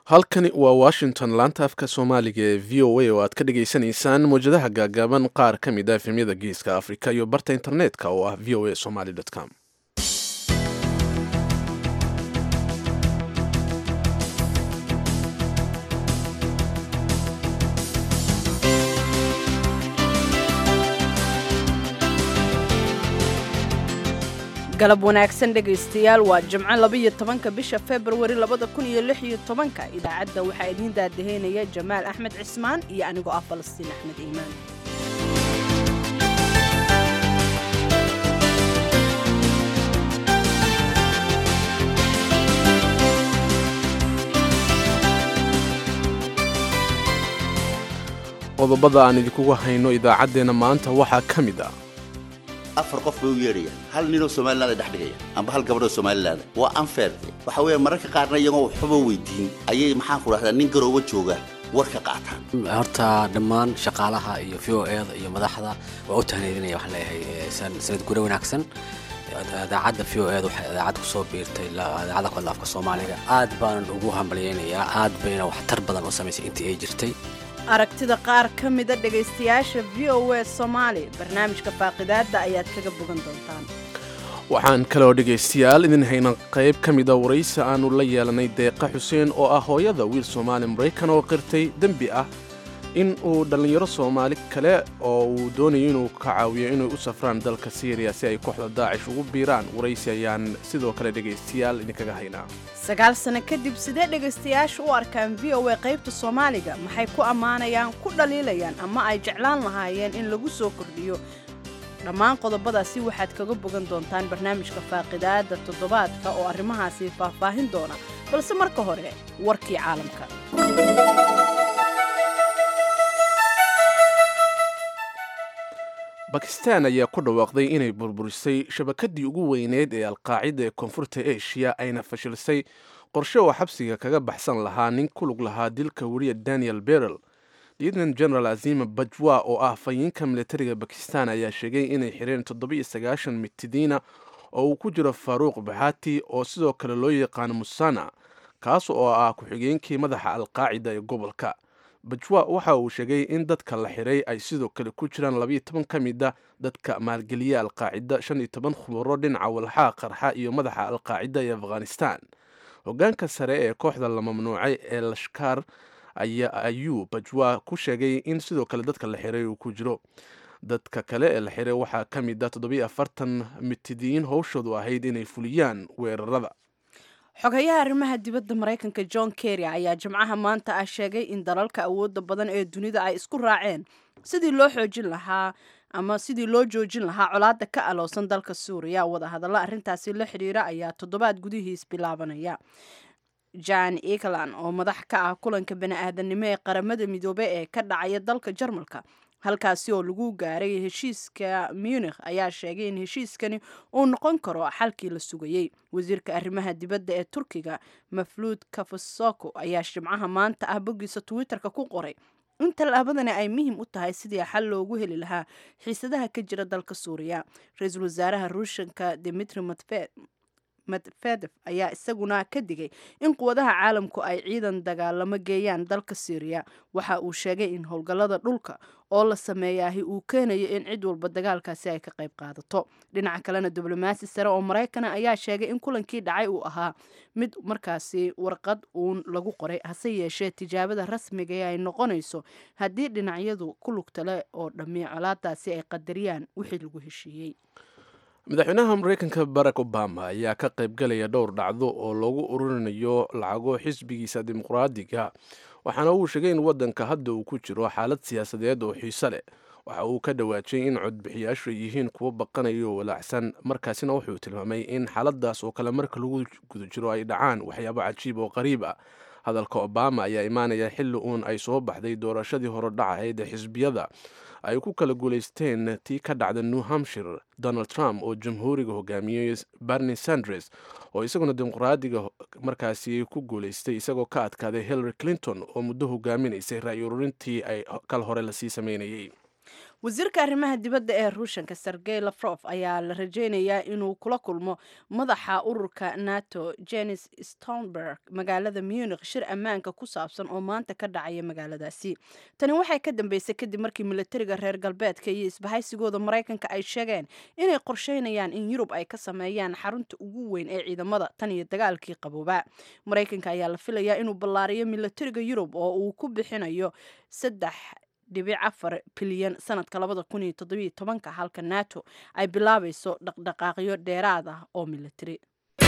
halkani waa washington laanta afka soomaaliga ee v o a oo aad ka dhagaysanaysaan mawjadaha gaagaaban qaar ka mid a efemyada geeska afrika iyo barta internetka oo ah v o a somaly com galab wanaagsan dhegaystayaal waa jimco labaiyo tobanka bisha februari labada kun iyo lix iyo tobanka idaacadda waxaa idiin daadaheynaya jamaal axmed cismaan iyo anigoo ah falastiin axmed iimaan qodobada aan idinkugu hayno idaacaddeenna maanta waxaa ka mid ah afar qof bay u yeedhayaan hal ninoo somaliland ay dhex dhigaya amba hal gabadhoo somaliland waa anfeerte waxa weeye mararka qaarna iyagoo waxba weydiin ayay maxaan ku dhahdaa nin garooba jooga warka qaataan horta dhammaan shaqaalaha iyo v o eda iyo madaxda waa u tahneedinaya waxaan leeyahay sanad gure wanaagsan idaacadda v o eda waxay idaacad kusoo biirtay idaacadda ku hadla afka soomaaliga aad baanan ugu hambalyaynayaa aad bayna waxtar badan u samaysay intii ay jirtay aragtida qaar ka mida dhegaystayaasha v o a soomaali barnaamijka faaqidaadda ayaad kaga bogan doontaan waxaan kaloo dhegaystayaal idin hayna qayb ka mida waraysi aannu la yeelanay deeqa xuseen oo ah hooyada wiil soomaali maraykan oo qirtay dembi ah in uu dhallinyaro soomaali kale oo uu doonayo inuu ka caawiyo inay u safraan dalka syriya si ay kooxda daacish ugu biiraan waraysi ayaan sidoo kale dhegaystayaal idinkaga haynaa sagaal sano kadib sidee dhegaystayaasha u arkaan v o a qaybta soomaaliga maxay ku ammaanayaan ku dhaliilayaan ama ay jeclaan lahaayeen in lagu soo kordhiyo dhammaan qodobadaasi waxaad kaga bogan doontaan barnaamijka faaqidaadda toddobaadka oo arrimahaasi faahfaahin doona balse marka hore warkii caalamka bakistan ayaa ku dhawaaqday inay burburisay shabakadii ugu weyneyd ee alqaacida ee koonfurta eshiya ayna fashilsay qorshe oo xabsiga kaga baxsan lahaa nin ku lug lahaa dilka weriya daniel berel lieutenant general azima bajwa oo ah fayiinka militariga bakistan ayaa sheegay inay xireen toddoba-iyo sagaashan mitidiina oo uu ku jiro faaruuq baxati oo sidoo kale loo yaqaano musana kaas oo ah ku-xigeenkii madaxa alqaacida ee gobolka bajwa waxa uu sheegay in dadka la xiray ay sidoo kale ku jiraan labayo toban ka mid a dadka maalgeliya alqaacida shan iyo toban khubaro dhinaca walxaa qarxa iyo madaxa alqaacida ee afghanistan hogaanka sare ee kooxda la mamnuucay ee lashkaar ayuu bajwa ku sheegay in sidoo kale dadka la xiray uu ku jiro dadka kale ee la xiray waxaa ka mid a toddobiyo afartan mitidiin howshoodu ahayd inay fuliyaan weerarada xogayaha arrimaha dibadda maraykanka john kerry ayaa jimcaha maanta ah sheegay in dalalka awoodda badan ee dunida ay isku raaceen sidii loo xoojin lahaa ama sidii loo joojin lahaa colaadda ka aloosan dalka suuriya wadahadalla arrintaasi la xidhiira ayaa toddobaad gudihiis bilaabanaya jan eglan oo madax ka ah kulanka bani-aadanimo ee qaramada midoobe ee ka dhacaya dalka jarmalka halkaasi oo lagu gaaray heshiiska munikh ayaa sheegay in heshiiskani uu noqon karo xalkii la sugayey wasiirka arrimaha dibadda ee turkiga mafluud kafasoko ayaa jimcaha maanta ah boggiisa twitterka ku qoray in tallaabadani ay muhiim u tahay sidii xal loogu heli lahaa xiisadaha ka jira dalka suuriya ra-iisul wasaaraha ruushanka dimitri medvedef ayaa isaguna ka digay in quwadaha caalamku ay ciidan dagaalamo geeyaan dalka syriya waxa uu sheegay in howlgallada dhulka oo la sameeyaahi uu keenayo in cid walba dagaalkaasi ay ka qayb qaadato dhinaca kalena diblomaasi sare oo maraykana ayaa sheegay in kulankii dhacay uu ahaa mid markaasi warqad uun lagu qoray hase yeeshee tijaabada rasmiga ee ay noqonayso haddii dhinacyadu ku lugtale oo dhammi colaadaasi ay qadariyaan wixii lagu heshiiyey madaxweynaha maraykanka barack obama ayaa ka qaybgalaya dhowr dhacdo oo loogu ururinayo lacago xisbigiisa dimuqraadiga waxaana uu sheegay in waddanka hadda uu ku jiro xaalad siyaasadeed oo xiise leh waxa uu ka dhawaajiyey in codbixiyaashu ay yihiin kuwo baqanaya oo walaacsan markaasina wuxuu tilmaamay in xaaladaas oo kale marka lagu guda jiro ay dhacaan waxyaabo cajiib oo qariib ah hadalka obama ayaa imaanaya xilli uun ay soo baxday doorashadii horodhacahayd ee xisbiyada ay ku kala guulaysteen tii ka dhacda new hampshire donald trump oo jamhuuriga hogaamiyey bernie sandres oo isaguna dimuqraadiga markaasi ku guulaystay isagoo ka adkaaday hillary clinton oo muddo hogaaminaysay ra-y ururintii ay kal hore lasii sameynayey wasiirka arrimaha dibadda ee ruushanka sergey lafrof ayaa la rajeynayaa inuu kula kulmo madaxa ururka nato jenis stonberg magaalada munich shir ammaanka ku saabsan oo maanta ka dhacaya magaaladaasi tani waxay ka dambeysay kadib markii militariga reer galbeedka iyo isbahaysigooda maraykanka ay sheegeen inay qorsheynayaan in yurub ay ka sameeyaan xarunta ugu weyn ee ciidamada tan iyo dagaalkii qabooba maraykanka ayaa la filayaa inuu ballaariyo militariga yurub oo uu ku bixinayo saddex dhibic afar bilyan sanadka labada kun iyo toddobiyo tobanka halka nato ay bilaabayso dhaqdhaqaaqyo dheeraad ah oo militari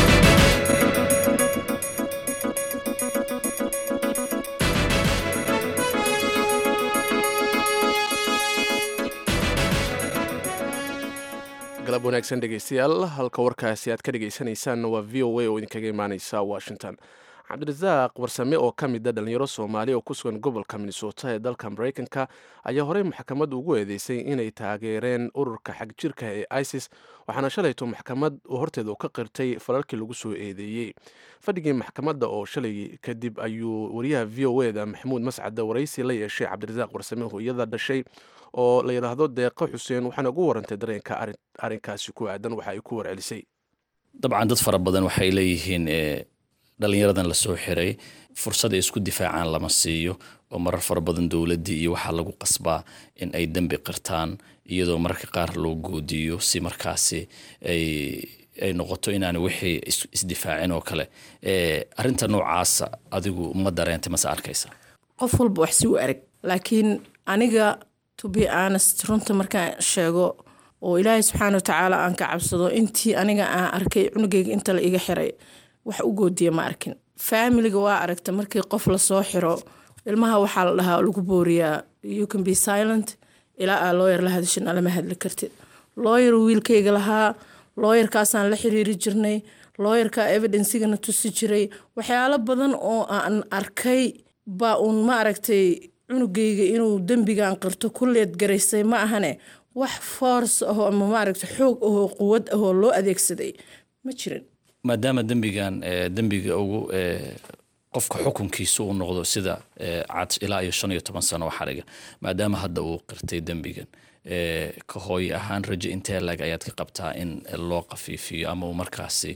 galab wanaagsan dhegeystayaal halka warkaasi aad ka dhegeysaneysaan waa v o a oo idinkaga imaaneysa washington cabdirasaaq warsame oo ka mid a dhalinyaro soomaali oo ku sugan gobolka minnesota ee dalka maraykanka ayaa horey maxkamad ugu eedeysay inay taageereen ururka xagjirka ee isis waxaana shalayto maxkamad horteeda ka qirtay falalkii lagu soo eedeeyey fadhigii maxkamadda oo shalay kadib ayuu wariyaha v o eda maxamuud mascade waraysi la yeeshay cabdirasaaq warsame hooyada dhashay oo la yidhaahdo deeqo xuseen waxaana ugu warantay dareenka arrinkaasi ku aadan waxa ay ku warcelisay dabcan dad fara badan waxay leeyihiin dhalinyaradan lasoo xiray fursad ay isku difaacaan lama siiyo oo marar fara badan dowladdii iyo waxaa lagu qasbaa in ay dembi qirtaan iyadoo mararka qaar loo goodiyo si markaasi ay ay noqoto inaan wixii isdifaacin oo kale arinta noocaasa adigu ma dareentay mase arkaysa qof walba wax si u arag laakiin aniga to be honest runta markaan sheego oo ilaahay subxaana watacaala aan ka cabsado intii aniga aan arkay cunugeyga inta la iga xiray wax u goodiya ma arkin faamiliga waa aragta markii qof lasoo xiro ilmaha waxaa la dhahaa lagu booriyaa you can be silent ilaa aa looyar la hadashina lama hadli kartid looyar wiilkayga lahaa looyarkaasaan la xiriiri jirnay looyarka evidencigana tusi jiray waxyaalo badan oo aan arkay baa uun ma aragtay cunugeyga inuu dembigan qirto kulleed garaysay ma ahane wax force ahoo ama maaragta xoog ahoo quwad ahoo loo adeegsaday ma jirin maadaama dembigan dembiga ugu qofka xukunkiisa uu noqdo sida cad ilaa iyo shan iyo toban sano oo xariga maadaama hadda uu qirtay dembigan ka hooye ahaan rajo intee lag ayaad ka qabtaa in loo qafiifiyo ama uu markaasi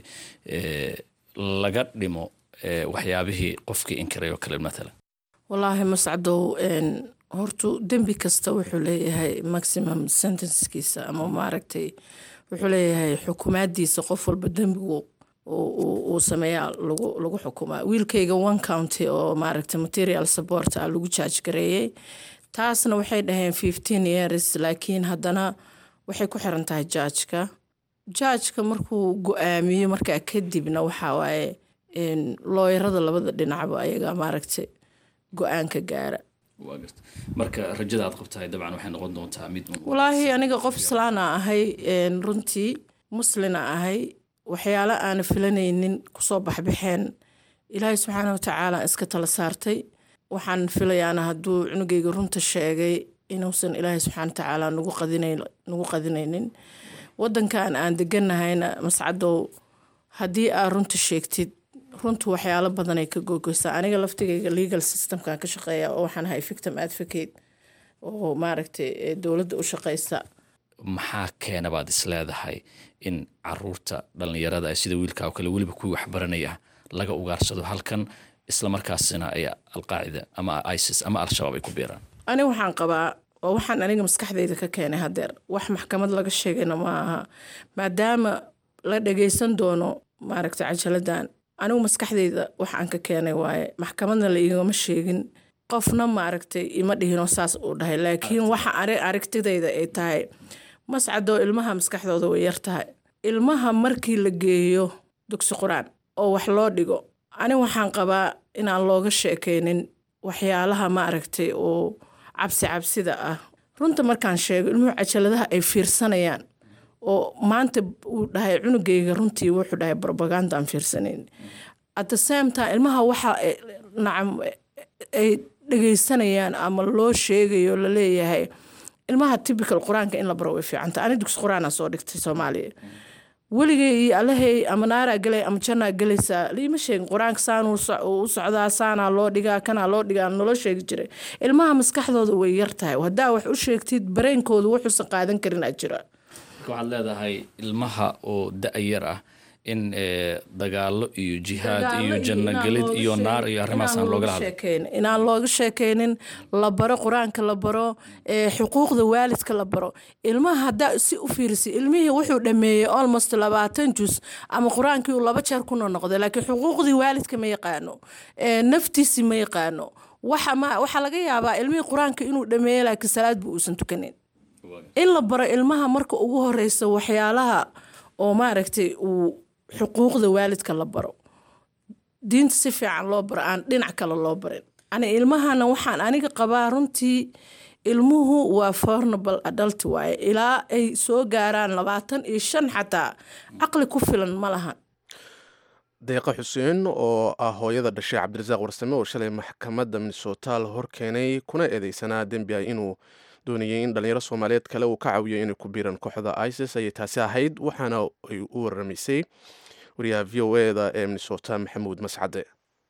laga dhimo waxyaabihii qofkii inkiray oo kale maalan wallaahi mascadow hortu dembi kasta wuxuu leeyahay maximum sentencekiisa ama maaragtay wuxuu leeyahay xukumaadiisa qof walba dembigu uu sameeyaa lagu xukumaa wiilkayga one county oo maaragtay material support ah lagu jaaj gareeyey taasna waxay dhaheen fifteen years laakiin haddana waxay ku xiran tahay jaajka jaajka markuu go-aamiyo markaa kadibna waxaa waaye looyarada labada dhinacba ayaga maaragtay go-aanka gaara marka rajada aad qabtahay dabcan waxay noqon doontaa mid walaahi aniga qof islaana ahay runtii muslina ahay waxyaalo aana filanaynin kusoo baxbaxeen ilaahay subxaana watacaala iska tala saartay waxaan filayaana hadduu cunugeyga runta sheegay inuusan ilaahay subxaana watacaala nagu qadinaynin wadankan aan deganahayna mascadow haddii aad runta sheegtid runtu waxyaalo badanay ka googeysaa aniga laftigayga legal systemkan ka shaqeeya oo waxaan ahay victim advocate oo maaragtay dowladda u shaqeysa maxaa keena baad is leedahay in caruurta dhallinyarada ah sida wiilka oo kale weliba kuwii waxbaranaya laga ugaarsado halkan islamarkaasina ay alqaacida ama isis ama al-shabaab ay ku biiraan ani waxaan qabaa waa waxaan aniga maskaxdayda ka keenay hadeer wax maxkamad laga sheegayna ma aha maadaama la dhageysan doono maaragtay cajaladan anigu maskaxdayda wax aan ka keenay waaye maxkamadna la igama sheegin qofna maaragtay ima dhihinoo saas uu dhahay laakiin waxa aragtidayda ay tahay mascadoo ilmaha maskaxdooda way yar tahay ilmaha markii la geeyo dugsi qur-aan oo wax loo dhigo ani waxaan qabaa inaan looga sheekaynin waxyaalaha maaragtay oo cabsi cabsida ah runta markaan sheego ilmuhu cajaladaha ay fiirsanayaan oo maanta uu dhahay cunugayga runtii wuxuu dhahay robagandaan fiirsanayn at the same time ilmaha waxa nacam ay dhegeysanayaan ama loo sheegayo laleeyahay ilmaha typical qur-aanka in la baro way fiicanta ani dugsi qur-aanaa soo dhigtay soomaaliya weligay iyo alahey ama naaraa gelay ama jannaa gelaysaa liima sheegin qur-aanka saanuu u socdaa saanaa loo dhigaa kanaa loo dhigaa nolo sheegi jiray ilmaha maskaxdooda way yar tahay haddaa wax u sheegtid bareenkooda wuxuusan qaadan karin aa jira waxaad leedahay ilmaha oo da-yar ah in dagaalo iyo jihaad iyo jannagelid iyo naar iyo arrimahaas aan loogala hadlin inaan looga sheekeynin la baro qur-aanka la baro xuquuqda waalidka la baro ilmaha haddaa si u fiirisay ilmihii wuxuu dhameeyey almost labaatan jus ama qur-aankii uu laba jeer ku noqday laakiin xuquuqdii waalidka ma yaqaano naftiisi ma yaqaano waxaa laga yaabaa ilmihii qur-aanka inuu dhameeyey laakiin salaadba uusan tukanin in la baro ilmaha marka ugu horeysa waxyaalaha oo maaragtay uu xuquuqda waalidka la baro diinta si fiican loo baro aan dhinac kale loo barin ani ilmahana waxaan aniga qabaa runtii ilmuhu waa fornable adult waaye ilaa ay soo gaaraan labaatan iyo shan xataa caqli ku filan ma lahan deeqa xuseen oo ah hooyada dhashay cabdirasaaq warsame oo shalay maxkamadda minnesota la hor keenay kuna eedeysanaa dembi ah inuu doonayay in dhalinyaro soomaaliyeed kale uu ka caawiyo inay ku biiraan kooxda isis ayay taasi ahayd waxaana ay u waramaysay wariyaha v o eda ee minnesota maxamuud mascade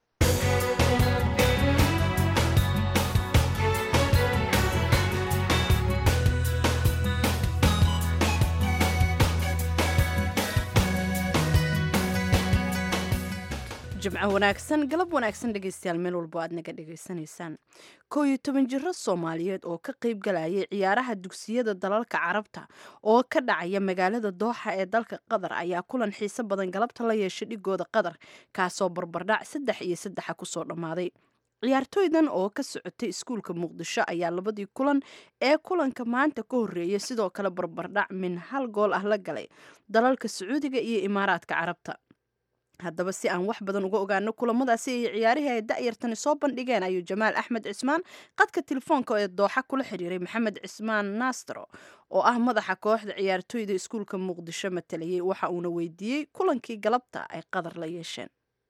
jimco wanaagsan galab wanaagsan dhegeystayaal meel walbo aad naga dhegaysanaysaan koo iyo toban jiro soomaaliyeed oo ka qayb galayay ciyaaraha dugsiyada dalalka carabta oo ka dhacaya magaalada dooxa ee dalka qatar ayaa kulan xiise badan galabta la yeeshay dhigooda qatar kaasoo barbardhac saddex iyo saddexa kusoo dhammaaday ciyaartooydan oo ka socotay iskuulka muqdisho ayaa labadii kulan ee kulanka maanta ka horreeyay sidoo kale barbardhac min hal gool ah la galay dalalka sacuudiga iyo imaaraadka carabta haddaba si aan wax badan uga ogaano kulamadaasi iyo ciyaarihii ay da'yartani soo bandhigeen ayuu jamaal axmed cismaan qadka telefoonka ee dooxa kula xiriiray maxamed cismaan naastro oo ah madaxa kooxda ciyaartooyda iskuulka muqdisho matalayay waxa uuna weydiiyey kulankii galabta ay qadar la yeesheen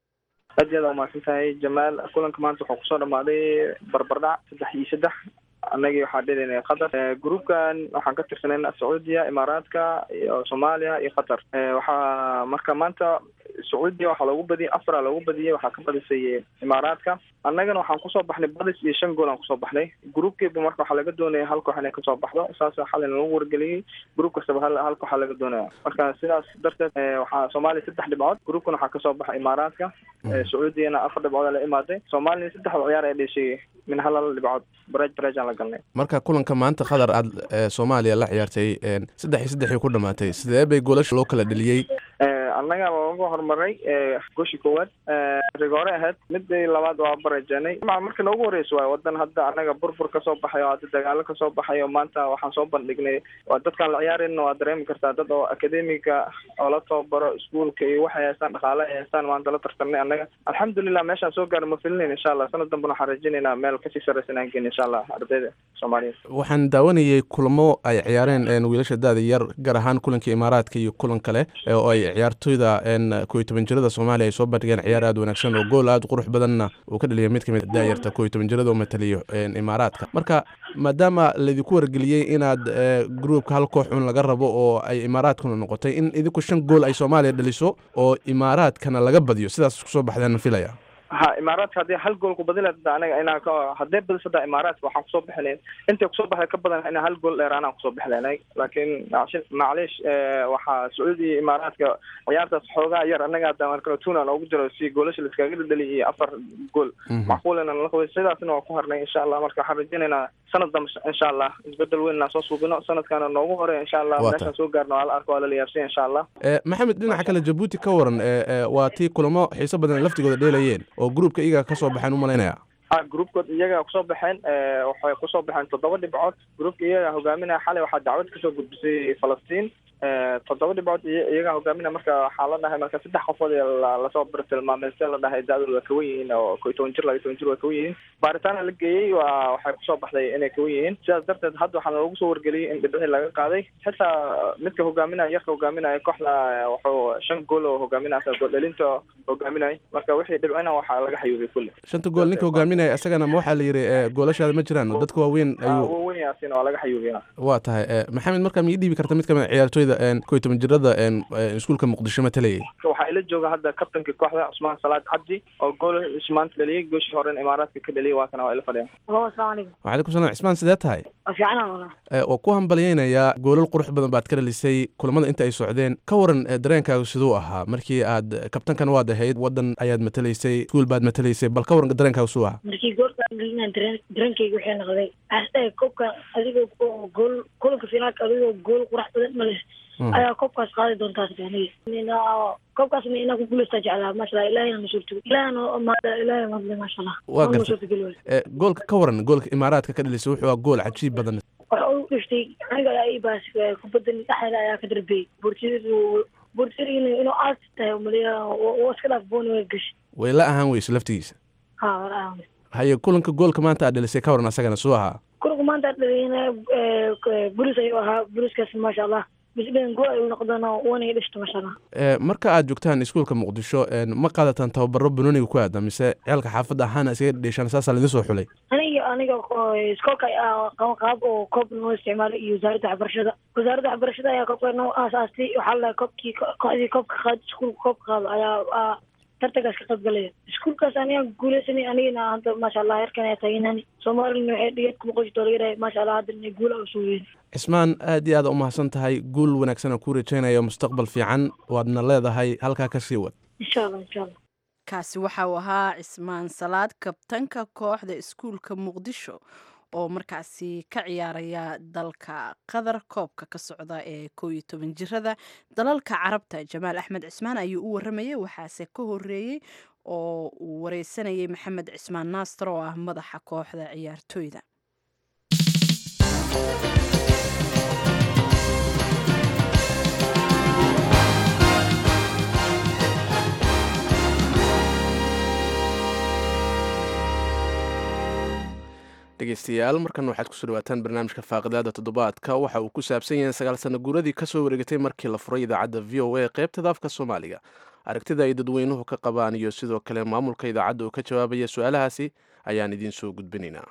aad iyo aad waa mahadsan tahay jamaal kulanka maanta waxaa kusoo dhamaaday barbardhac saddex iyo saddex annagii waxaa dhelinay qatar groupkan waxaan ka tirsanayna sacuudiya imaaraadka iyo soomaaliya iyo qatar waxaa marka maanta sacuudiya waxaa loogu badiyay afara loogu badiyay waxaa ka badisay imaaraadka annagana waxaan kusoo baxnay badis iyo shan gool aan kusoo baxnay groupkiiba marka waxaa laga doonaya hal koox inay kasoo baxdo saasa xalina lagu wargeliyey group kastaba hal hal kooxa laga doonaya marka sidaas darteed waxaa soomaaliya saddex dhibcood groupkan waxaa kasoo baxay imaaraadka sacuudiyana afar dhibcood la imaaday soomaaliyana saddexda ciyaar ee dheshay min hal hal dhibcood barej barejaan la galnay marka kulanka maanta qatar aad soomaaliya la ciyaartay saddex iyo saddexii ku dhamaatay sidee bay goolasha loo kala dheliyey annaga waa uga horumaray goshi koowaad rigoore ahayd midii labaad waa barejenay markii noogu horeysa waay wadan hadda annaga burbur kasoo baxay oo hadda dagaalo kasoo baxay oo maanta waxaan soo bandhignay waa dadkaan la ciyaarayna waa dareemi kartaa dad oo akademiga oo la tababaro iskuolka iyo waxay haystaan dhaqaale ay haystaan maanta la tartanay annaga alxamdulilah meeshaan soo gaara ma filinayn insha allah sanad dambena waxaan rajinaynaa meel kasii sarreysa inaan geyn insha allah ardayda soomaaliyeed waxaan daawanayay kulamo ay ciyaareen wiilasha daada yar gaar ahaan kulanka imaaraadka iyo kulan kale oo ay ciyaartooyda koo iyo toban jirada soomaaliya ay soo bandhigeen ciyaar aad wanaagsan oo gool aad qurux badanna uu ka dhaliyay mid kamid daayarta koo iyo toban jirada oo mataliyo imaaraadka marka maadaama laydinku wargeliyey inaad groupka hal koox un laga rabo oo ay imaaraadkuna noqotay in idinku shan gool ay soomaaliya dhaliso oo imaaraadkana laga badiyo sidaas kusoo baxdeen filaya ha imaaraadka haddii hal gool ku badin lahayd anaga inaa haddee badisada imaaraadka waxaan kusoo bixi lahayn intay kusoo baxday ka badan inaa hal gool dheer anaan kusoo bixi lahayn laakiin macliish waxaa sacuudi iyo imaaraadka ciyaartaas xoogaa yar annaga hadda marka tunan ugu jiro si goolasha laiskaga dhadheli iyo afar gool macquul inaan la qabay sidaasna waa ku harnay insha allah marka waxaan rajaynaynaa sanad dambe insha allah isbedel weyn inaan soo suubino sanadkaana noogu hore insha allah meeshaan soo gaarno waa la arko waa la liyaabsanya insha allah maxamed dhinaca kale jabuuti ka waran waa tii kulamo xiiso badan laftigooda dheelayeen oo groupka iyaga kasoo baxeen umalaynaya ha groupkood iyaga kusoo baxeen waxay kusoo baxeen toddoba dhibcood groupka iyaga hogaaminaya xalay waxaa dacwad kasoo gudbisay falastiin toddoba dhibcood iyagaa hogaaminaya marka waxaa la dhahay marka saddex qofood lasoo bartilmaamay se la dhahay da-dooda waa kawan yihiin oo ko iyo toban jir laba iyo toban jir waa kawan yihiin baaritaana la geeyey waa waxay kusoo baxday inay kawan yihiin sidaas darteed hadda waxaana lagu soo wargeliyey in dhibcii laga qaaday xitaa midka hogaaminaya yarka hogaaminaya kooxda wuxuu shan gool oo hogaaminaya gool dhalinta hogaaminaya marka wixii dhibcina waxaa laga xayuubay kulli shanta gool ninka hogaaminaya isagana ma waxaa la yidhi goolashaada ma jiraan dadka waaweyn ayuu weyn yahay asina waa laga xayuubiyaa waa tahay e, maxamed markaa mii dhiibi karta mid kamid a ciyaartooyda een, kow iyo toban jirada een, een, iskuulka muqdisho matalayay waxaa ila jooga hadda kabtanka kooxda cusmaan salaad cabdi oo gool maanta dhaliyay gooshii horen imaaraadka ka dhaliyay waa kana waa ila fadhiya Halo, assalaamu calaykum. waxalaykum salam cismaan sidee tahay Waa fiicanaa walaa. E, waa ku hambalyeynayaa goolal qurux badan baad ka dhalisay kulamada inta ay socdeen ka waran e, dareenkaagu siduu ahaa markii aad kabtankan waad ahayd wadan ayaad matalaysay iskuul baad matalaysay bal ka waran dareenkaagu siduu ahaa Markii goolka aan gelinaan dareen dareenkayga waxay noqday. Aastay koobka adigoo oo gool kulanka finaalka adigoo gool qurax badan ma leh. Mm. Ayaa koobkaas qaadi doontaa aniga. Nina koobkaas ma inaan ku guuleystaa jeclaa maasha Allah ilaahay na suurto. Ilaahay na maada ilaahay ma hadlay maasha Allah. Waa Ma gartay. suurtageli waayo. E, goolka ka waran goolka imaaraadka ka dhalisay wuxuu ahaa gool cajiib badan Waxa uu dhiftay aniga ayaa ii baas kubadda dhexdeeda ayaa ka darbiyay. Boortiyadu boortiyadu inuu aas tahay umaleeyaa oo iska dhaaf booni way gashay. way la ahaan weyso laftigiisa Ha walaa. haye kulanka goolka maanta aad dhalisay ka waran asagana suu ahaa kulanku maanta dhaliyana bulis ayuu ahaa buliskaas maasha allah bisdhan gool ayuu noqdana wana i dhishto maasha allah E, marka aad joogtaan iskuulka muqdisho een, ma qaadataan tababaro banooniga ku aada mise ceelka xaafadda ahaana isaga dheeshaan saasaa laidin soo xulay aniga aniga oo iskoolka ayaa qaban qaab oo koob noo isticmaalay iyo wasaaradda waxbarashada wasaaradda waxbarashada ayaa koobka noo aasaastay waxaa la koobkii kooxdii koobka qaad iskuulka koobka qaado ayaa aa tartankaas ka qayb galaya iskuulkaas aniga guuleysanay anigana hadda maasha allah heerkan ayaa taageynani soomaalina waxay dhigad kuma qoysi doolayaray maasha allah hadda inay guula usoo weyn cismaan aad iyo aad u mahadsan tahay guul wanaagsan aan kuu rajaynayo mustaqbal fiican waadna leedahay halkaa ka sii wad insha allah insha allah kaasi waxa uu ahaa cismaan salaad kabtanka kooxda iskuulka muqdisho oo markaasi ka ciyaaraya dalka qatar koobka ka socda ee koo iyo toban jirada dalalka carabta jamaal axmed cismaan ayuu u waramayay waxaase ka horeeyey oo uu wareysanayay maxamed cismaan naastar oo ah madaxa kooxda ciyaartooyda dhegeystayaal markan waxaad kusoo dhawaataan barnaamijka faaqidaada toddobaadka waxa uu ku saabsan yahay sagaal sano guuradii kasoo wareegatay markii la furay idaacadda v o a qaybtada afka soomaaliga aragtida ay dadweynuhu ka qabaan iyo sidoo kale maamulka idaacadda oo ka jawaabaya su-aalahaasi ayaan idiin soo gudbinaynaa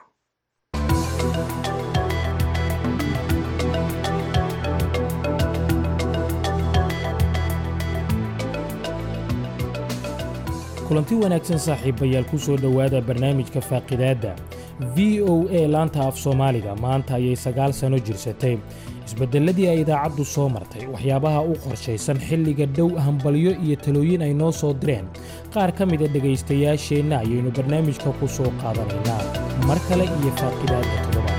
kulanti wanaagsan saaxiibayaal ku soo dhowaada barnaamijka faaqidaadda v o a laanta af soomaaliga maanta ayay sagaal sano jirsatay isbeddelladii ay idaacaddu soo martay waxyaabaha u qorshaysan xilliga dhow hambalyo iyo talooyin ay noo soo direen qaar ka mida dhegaystayaasheenna ayaynu barnaamijka ku soo qaadanaynaa mar kale iyo faaqidaadda toddobaadka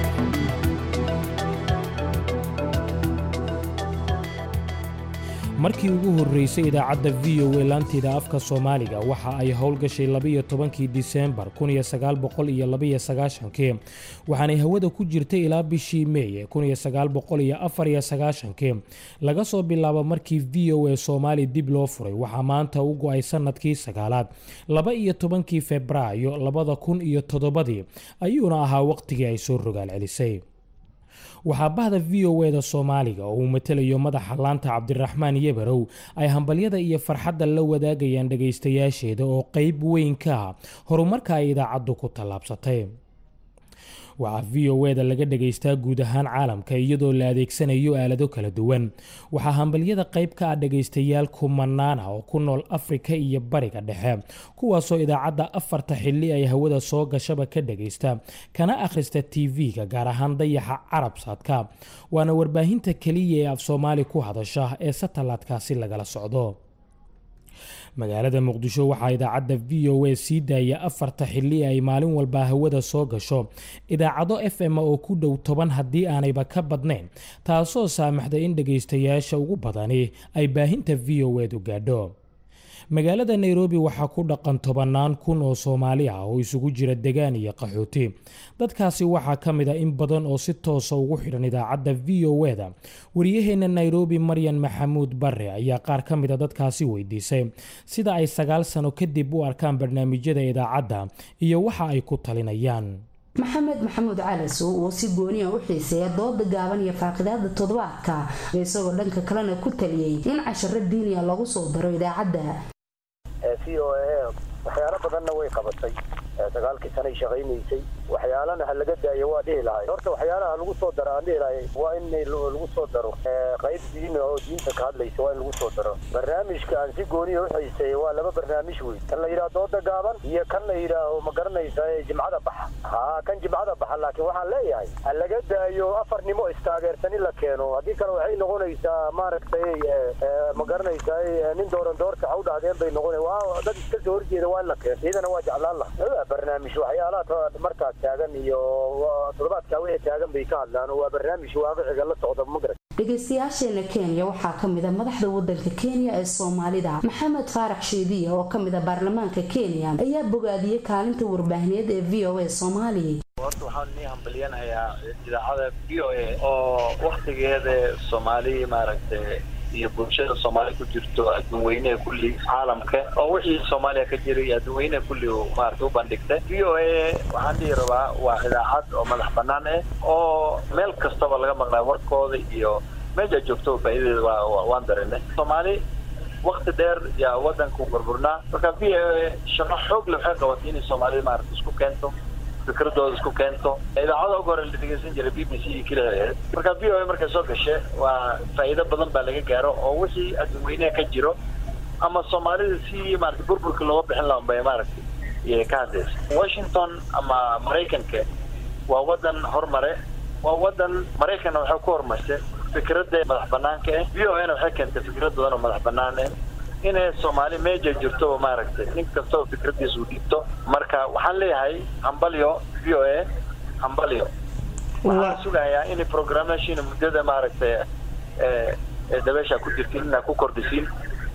markii ugu horraysay idaacadda v o a laanteeda afka soomaaliga waxa ay howlgashay labiyo tobankii disembar kun iyo sagaal boqol iyo labaiyo sagaashankii waxaanay hawada ku jirtay ilaa bishii meey kun iyo sagaal boqol iyo afar iyo sagaashankii laga soo bilaabo markii v o a soomaali dib loo furay waxaa maanta u go-ay sanadkii sagaalaad laba iyo tobankii febraayo labada kun iyo toddobadii ayuuna ahaa waqtigii ay soo rogaal celisay waxaa bahda v o eda soomaaliga oo uu matelayo madaxa laanta cabdiraxmaan yebarow ay hambalyada iyo farxadda la wadaagayaan dhagaystayaasheeda oo qeyb weyn ka ah horumarka ay idaacaddu ku tallaabsatay waxaa v o eda laga dhagaystaa guud ahaan caalamka iyadoo la adeegsanayo aalado kala duwan waxaa hambalyada qayb ka ah dhagaystayaal kumanaan ah oo ku nool afrika iyo bariga dhexe kuwaasoo idaacadda afarta xilli ay hawada soo gashaba ka dhagaysta kana akhrista tv-ga gaar ahaan dayaxa carabsaadka waana warbaahinta keliya ee af soomaali ku hadasha ee satalaadkaasi lagala socdo magaalada muqdisho waxaa idaacadda v o a sii daaya afarta xilli ay maalin walba hawada soo gasho idaacado f m oo ku dhow toban haddii aanayba ka badnayn taasoo saamaxda in dhagaystayaasha ugu badani ay baahinta v o edu gaadho magaalada nairobi waxaa ku dhaqan tobannaan kun oo soomaali ah oo isugu jira degaan iyo qaxooti dadkaasi waxaa ka mid a in badan oo si toosa ugu xidhan idaacadda v o eda wariyaheenna nairobi maryan maxamuud bare ayaa qaar ka mida dadkaasi weydiisay sida ay sagaal sano kadib u arkaan barnaamijyada idaacadda iyo waxa ay ku talinayaan maxamed maxamuud calasow oo si gooniya u xiiseeya dooda gaaban iyo faaqidaada toddobaadka isagoo dhanka kalena ku taliyey in casharo diiniya lagu soo daro idaacadda v o a waxyaalo badanna way qabatay sagaalkii sanay shaqaynaysay waxyaalana ha laga daayo waa dhihi lahay horta waxyaalaha lagu soo daro aan dhihi lahay waa in lagu soo daro qayb diin oo diinta ka hadlaysa waa in lagu soo daro barnaamijka aan si gooniya uxiiseeya waa laba barnaamij wey kan la yidhaha dooda gaaban iyo kan la yidhaaho ma garanaysa jimcada baxa ha kan jimcada baxa laakiin waxaan leeyahay ha laga daayo afarnimo istaageersan in la keeno haddii kale waxay noqonaysaa maaragtay ma garanaysa nin dooran doorta ha u dhahdeen bay noqona waa dad iska soo horjeeda waa in la keeno iyadana waa jeclaan laha barnaamij waxyaalaha markaas taagan iyo toddobaadkaa wixii taagan bay ka hadlaan waa barnaamij waaqiciga la socda magarat dhegaystayaasheena kenya waxaa kamid a madaxda wadanka kenya ee soomaalida maxamed faarax sheediya oo kamid a baarlamaanka kenya ayaa bogaadiyey kaalinta warbaahineed ee v o a soomaaliya horta waxaan nii hambalyanayaa idaacada v o a oo waktigeeda soomaali maaragtay iyo bulshada soomaaliya ku jirto adduunweyneha kulli caalamka oo wixii soomaaliya ka jiray adduunweyneha kulli maarata u bandhigtay v o a waxaan dhihi rabaa waa idaacad oo madax banaan ah oo meel kastaba laga maqlaa warkooda iyo meesha joogto faa'iidadeeda waa waan dareennay soomaali wakti dheer yaa wadanku burburnaa marka v o a shaqo xoog le waxay qabatay inay soomaalida maarata isku keento fikradooda isku keento idaacada ugu hore la dhegeysan jiray b b c iyo keliya ahayd marka v o a markay soo gashe waa faa'iido badan baa laga gaaro oo wixii adduunweyneha ka jiro ama soomaalida si maarata burburka looga bixin laha bay maaragtay iyay ka hadlaysa washington ama maraykanka waa wadan horumare waa wadan maraykanna waxay ku horumarsay fikradda madax banaanka ah v o a na waxay keentay fikrad badan oo madax banaan ah inay soomaali meeja jirtoba maaragtay nin kastaba fikradiisa u dhiibto marka waxaan leeyahay hambalyo v o a hambalyo waxaan sugayaa in programmation muddada maaragtay dabeesha ku jirtiin inaa ku kordhisiin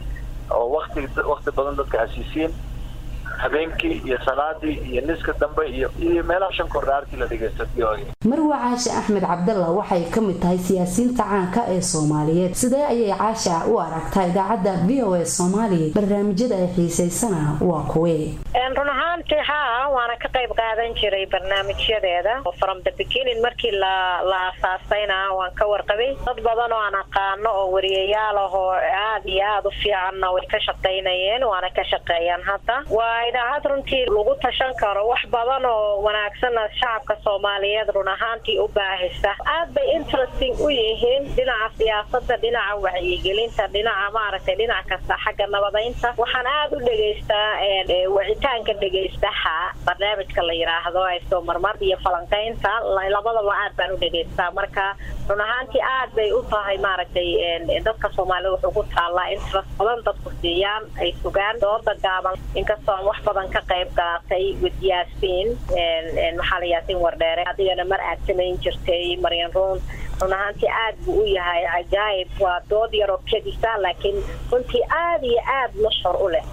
oo wakti wakti badan dadka hasiisiin habeenkii iyo salaadii iyo niska dambe iyo iyo meelaha shan kordhaartii la dhegeysto v o a marwa caashe axmed cabdalla waxay ka mid tahay siyaasiyiinta caanka ee soomaaliyeed sidee ayay caasha u aragtaa idaacadda v o a soomaaliya barnaamijyada ay xiisaysana waa kuwee run ahaantii haa waana ka qayb qaadan jiray barnaamijyadeeda from the beginning markii la la aasaasayna waan ka warqabay dad badan oo aan aqaano oo wariyayaal ah oo aad iyo aada u fiicanna way ka shaqaynayeen waana ka shaqeeyaan hadda waa idaacad runtii lagu tashan karo wax badan oo wanaagsanna shacabka soomaaliyeed run ahaantii u baahisa aad bay interesting u yihiin dhinaca siyaasada dhinaca wacyigelinta dhinaca maaragtay dhinac kasta xagga nabadaynta waxaan aada u dhegaystaa wicitaanka dhegaystaha barnaamijka la yidhaahdo ayso marmar iyo falanqaynta labadaba aad baan u dhegaystaa marka run ahaantii aad bay u tahay maaragtay dadka soomaalida wuxuu ku taallaa interest badan dadku siiyaan ay sugaan dooda gaaban inkastoo aan wax badan ka qayb qaatay with yaasiin maxaa la yaasiin wardheere adigana mar aad samayn jirtay maryan ruun run ahaantii aad buu u yahay cajaayib waa dood yaroo kedisa laakiin runtii aad iyo aad mashhur u leh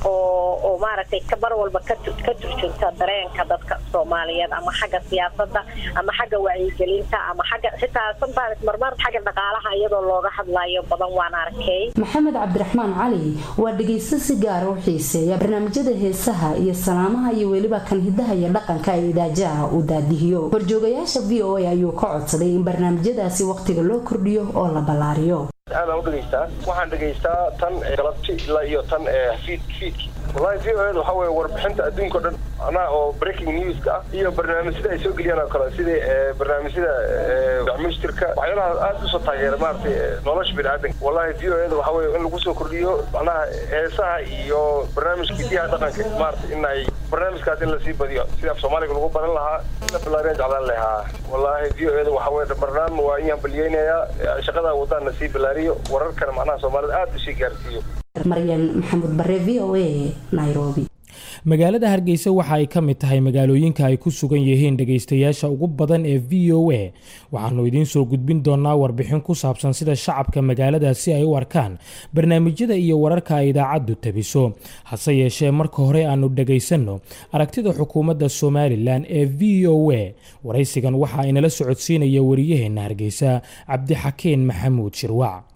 oo oo maaragtay mar walba ka ka turjunta dareenka dadka soomaaliyeed ama xagga siyaasadda ama xagga wacyigelinta ama xagga xitaa sometimes marmar xagga dhaqaalaha iyadoo looga hadlayo badan waan arkay maxamed cabdiraxmaan cali waa dhegaysto si gaara u xiiseeya barnaamijyada heesaha iyo salaamaha iyo weliba kan hidaha iyo dhaqanka ee idaajaha uu daadihiyo horjoogayaasha v o a ayuu ka codsaday in barnaamijyadaasi wakhtiga loo kordhiyo oo la ballaariyo aadaan u dhegaystaa waxaan dhegaystaa tan galabti ilaa iyo tan fiid fiidki wallahi v o eda waxaa weye warbixinta adduunka o dhan anaa oo breaking newska ah iyo barnaamijyada ay soo geliyaan oo kale sidii barnaamijyada dacmushtirka waxyaalaha aad usoo taageera maaragtay nolosha biniaadanka wallahi v o eda waxaa weye in lagu soo kordhiyo macnaha heesaha iyo barnaamijka hidiyaha dhaqanka maaragtay in ay barnaamijkaas in lasii badiyo sida af soomaaliga lagu baran lahaa la bilaariyaan jeclaan lahaa wallahi v o eda waxaa weye barnaam waa in hambaliyeynayaa shaqada wadaan nasii bilaariyo wararkana macnaha soomaalida aad usii gaarsiiyo maryan maxamuud bare v o a nairobi magaalada hargeysa waxa ay ka mid tahay magaalooyinka ay ku sugan yihiin dhegaystayaasha ugu badan ee v o a waxaanu idiin soo gudbin doonaa warbixin ku saabsan sida shacabka magaaladaasi ay u arkaan barnaamijyada iyo wararka ay idaacaddu tabiso hase yeeshee marka hore aanu dhegaysanno aragtida xukuumadda somalilan ee v o a waraysigan waxa inala socodsiinaya wariyaheenna hargeysa cabdixakiin maxamuud shirwac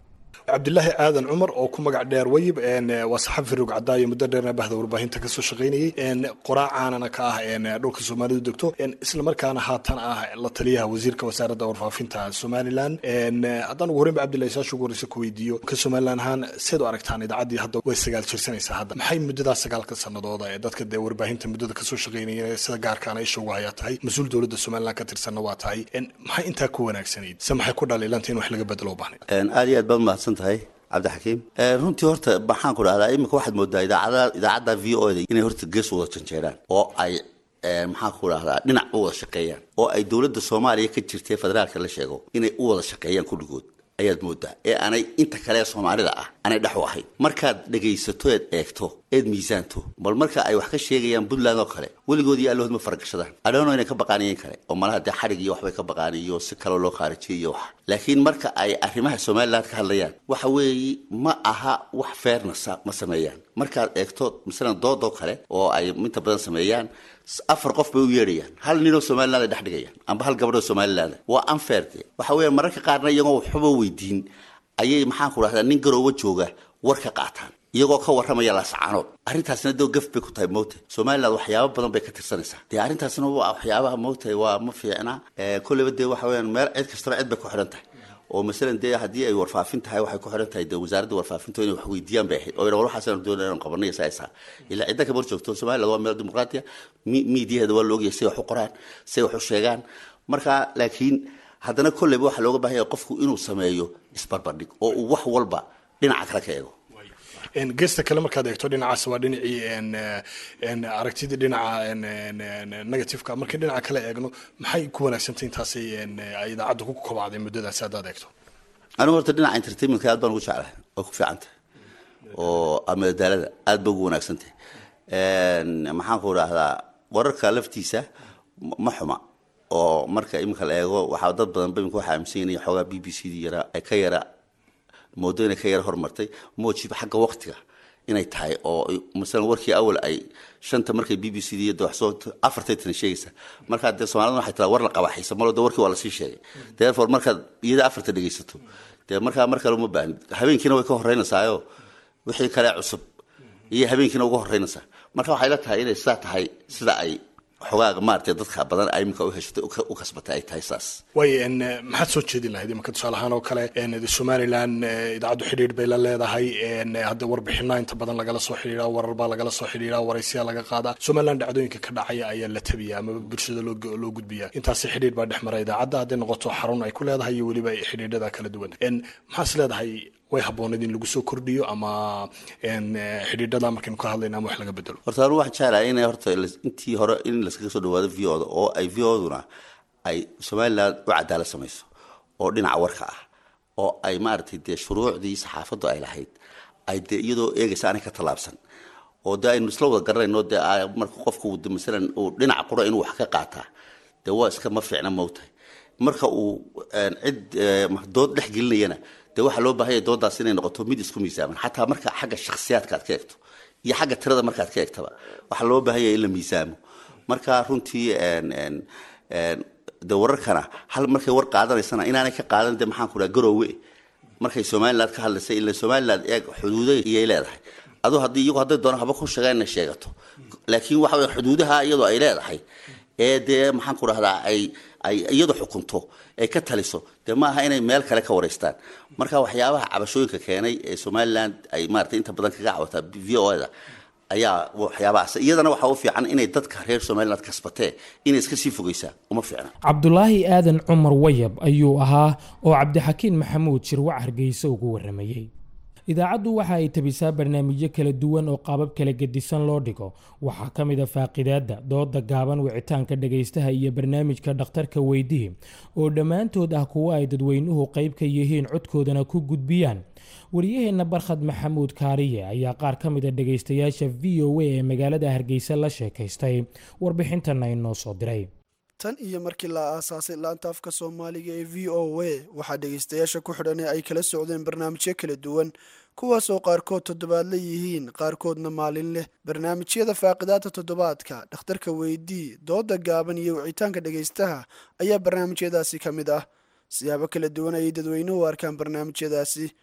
cabdilaahi aadan cumar oo ku magac dheer wayib waa saxafi rog cadaayo muddo dheerna bahda warbaahinta kasoo shaqaynayay qoraacaanana ka ah dhulka soomaalidu degto islamarkaana haatan ah la taliyaha wasiirka wasaaradda warfaafinta somalilan haddaan ugu horreynba cabdillahi saasha ugu horreysa ku weydiiyo ka somalilan ahaan seed u aragtaan idaacaddii hadda way sagaal jirsanaysaa hadda maxay muddadaa sagaalka sanadooda ee dadka dee warbaahinta muddada kasoo shaqaynaya sida gaarkaana isha ugu hayaa tahay mas-uul dowladda somalilan ka tirsanna waa tahay maxay intaa ku wanaagsanayd se maxay ku dhaliilanta in wax laga bedelo u baahnay aad iyo aad baad mahadsan tahay cabdixakiim runtii horta maxaan ku dhahdaa iminka waxaad moodaa idaacada idaacadda v o da inay horta gees u wada janjeeraan oo ay maxaan ku dhahdaa dhinac u wada shaqeeyaan oo ay dowladda soomaaliya ka jirtay federaalka la sheego inay u wada shaqeeyaan kulligood ayaad moodaa ee aanay inta kale ee soomaalida ah aanay dhex u ahayn markaad dhegaysato eed eegto eed miisaanto bal marka ay wax ka sheegayaan puntland oo kale weligood iyo allahood ma faragashadaan adhoono inay ka baqaaniyeen kale oo malaha dee xadhig iyo waxbay ka baqaaniyo si kaloo loo khaarijiyay iyo wax laakiin marka ay arrimaha somaliland ka hadlayaan waxa weeye ma aha wax fairnessa ma sameeyaan markaad eegto masalan doodoo kale oo ay inta badan sameeyaan afar qof bay u yeedhayaan hal ninoo somaliland ay dhex dhigayaan amba hal gabadhoo somaliland waa unfair de waxa weeye mararka qaarna iyagoo waxba weydiin ayay maxaan ku dhahdaa nin garoowa jooga war ka qaataan iyagoo ka warramaya laascaanood arrintaasna dee gaf bay ku tahay moogta somaliland waxyaabo badan bay ka tirsanaysaa dee arrintaasna waa waxyaabaha moogtahay waa ma fiicna kolleyba dee waxa weyaan meel cid kastaba cid bay ku xidhan tahay oo masalan dee haddii ay warfaafin tahay waxay ku xidhan tahay dee wasaaradda warfaafinta inay wax weydiiyaan bay ahayd oo yidha war waxaasaan doonay inaan qabanay saaysaa ilaa cidda kama hor joogto somaliland waa meel dimuqraatiya miidiyaheeda waa laogyahay say wax u qoraan say wax u sheegaan marka laakiin haddana kolleyba waxaa looga baahan yahay qofku inuu sameeyo isbarbardhig oo uu wax walba dhinaca kale ka eego geesta kale markaad eegto dhinacaas waa dhinacii aragtidii dhinaca negativeka markii dhinaca kale eegno maxay ku wanaagsantay intaasi ay idaacadda ku kobacday muddadaasi haddaad eegto anigu horta dhinaca entertainmentka aad baan ugu jeclahay oo ku fiicantay oo amadaalada aad ba ugu wanaagsantay maxaan ku dhahdaa wararka laftiisa ma xuma oo marka iminka la eego waxaa dad badan ba imika waxaa aaminsan yihin xoogaa b b c d yara ay ka yara moodo inay ka yara hormartay moojiba xagga waqtiga inay tahay oo masalan warkii awal ay shanta markay b b c d dawaxsoo afartay tana sheegaysa markaa dee soomaalida waxay tiraa war la qabaxaysa malo de warkii waa lasii sheegay therefore markaad iyada afarta dhegaysato dee markaa mar kale uma baahnid habeenkiina way ka horeynaysaayo wixii kale cusub iyo habeenkiina uga horeynaysaa marka waxay la tahay inay sidaa tahay sida ay xogaaga maaragtay dadka badan ay iminka u heshatay u kasbatay ay tahay saas way maxaad soo jeedin lahayd imanka tusaale ahaan oo kale somaliland idaacaddu xidhiidh bay la leedahay hadda warbixina inta badan lagala soo xidhiidha warar baa lagala soo xidhiidha waraysiyaa laga qaadaa somaliland dhacdooyinka ka dhacaya ayaa la tabiya ama bulshada loo gudbiya intaasi xidhiidh baa dhex mara idaacadda hadday noqoto xarun ay ku leedahay iyo weliba xidhiidhada kala duwan maxaas leedahay way habooneed in lagu soo kordhiyo ama xidhiidhada markaynu ka hadlayna ama wax laga bedelo horta anu waxaan jeclahay inay horta intii hore in laskaga soo dhawaado v o da oo ay v o duna ay somaliland u cadaalad samayso oo dhinaca warka ah oo ay maaragtay dee shuruucdii saxaafaddu ay lahayd ay dee iyadoo eegaysa aanay ka tallaabsan oo dee aynu isla wada garanayno dee marka qofku masalan uu dhinaca qura inuu wax ka qaataa dee waa iska ma fiicna mowtahay marka uu cid dood dhex gelinayana dee waxaa loo baahanya doodaas inay noqoto mid isku miisaaman xataa marka xagga shakhsiyaadka aad ka eegto iyo xagga tirada markaad ka eegtaba waxaa loo baahanya in la miisaamo marka runtii de wararkana hal markay war qaadanaysana inaanay ka qaadan de maxaan ku dhaha garoowe markay somaliland ka hadlaysay ila somaliland eeg xuduuday iyay leedahay aduu haddii iyagu hadday doona haba ku sheegaan inay sheegato laakiin waxa weye xuduudaha iyadoo ay leedahay ee dee maxaan ku dhahdaa ay ay iyadu xukunto ay ka taliso dee ma aha inay meel kale ka wareystaan marka waxyaabaha cabashooyinka keenay ee somaliland ay maratay inta badan kaga cawataa v o da ayaa waxyaabahaas iyadana waxaa u fiican inay dadka reer somaliland kasbatee inay iska sii fogeysaa uma fiicna cabdulaahi aadan cumar wayab ayuu ahaa oo cabdixakiin maxamuud shirwac hargeysa ugu waramayey idaacaddu waxa ay tabisaa barnaamijyo kala duwan oo qaabab kala gedisan loo dhigo waxaa ka mid a faaqidaadda dooda gaaban wicitaanka dhagaystaha iyo barnaamijka dhakhtarka weydihi oo dhammaantood ah kuwo ay dadweynuhu qayb ka yihiin codkoodana ku gudbiyaan wariyaheenna barkhad maxamuud kaariye ayaa qaar ka mid a dhagaystayaasha v o a ee magaalada hargeysa la sheekaystay warbixintanna inoo soo diray tan iyo markii la aasaasay laanta afka soomaaliga ee v o a waxaa dhegaystayaasha ku xidhan ee ay kala socdeen barnaamijyo kala duwan kuwaas oo qaarkood toddobaadla yihiin qaarkoodna maalin leh barnaamijyada faaqidaadta toddobaadka dhakhtarka weydii dooda gaaban iyo wicitaanka dhegaystaha ayaa barnaamijyadaasi ka mid ah siyaabo kala duwan ayay dadweynuhu arkaan barnaamijyadaasi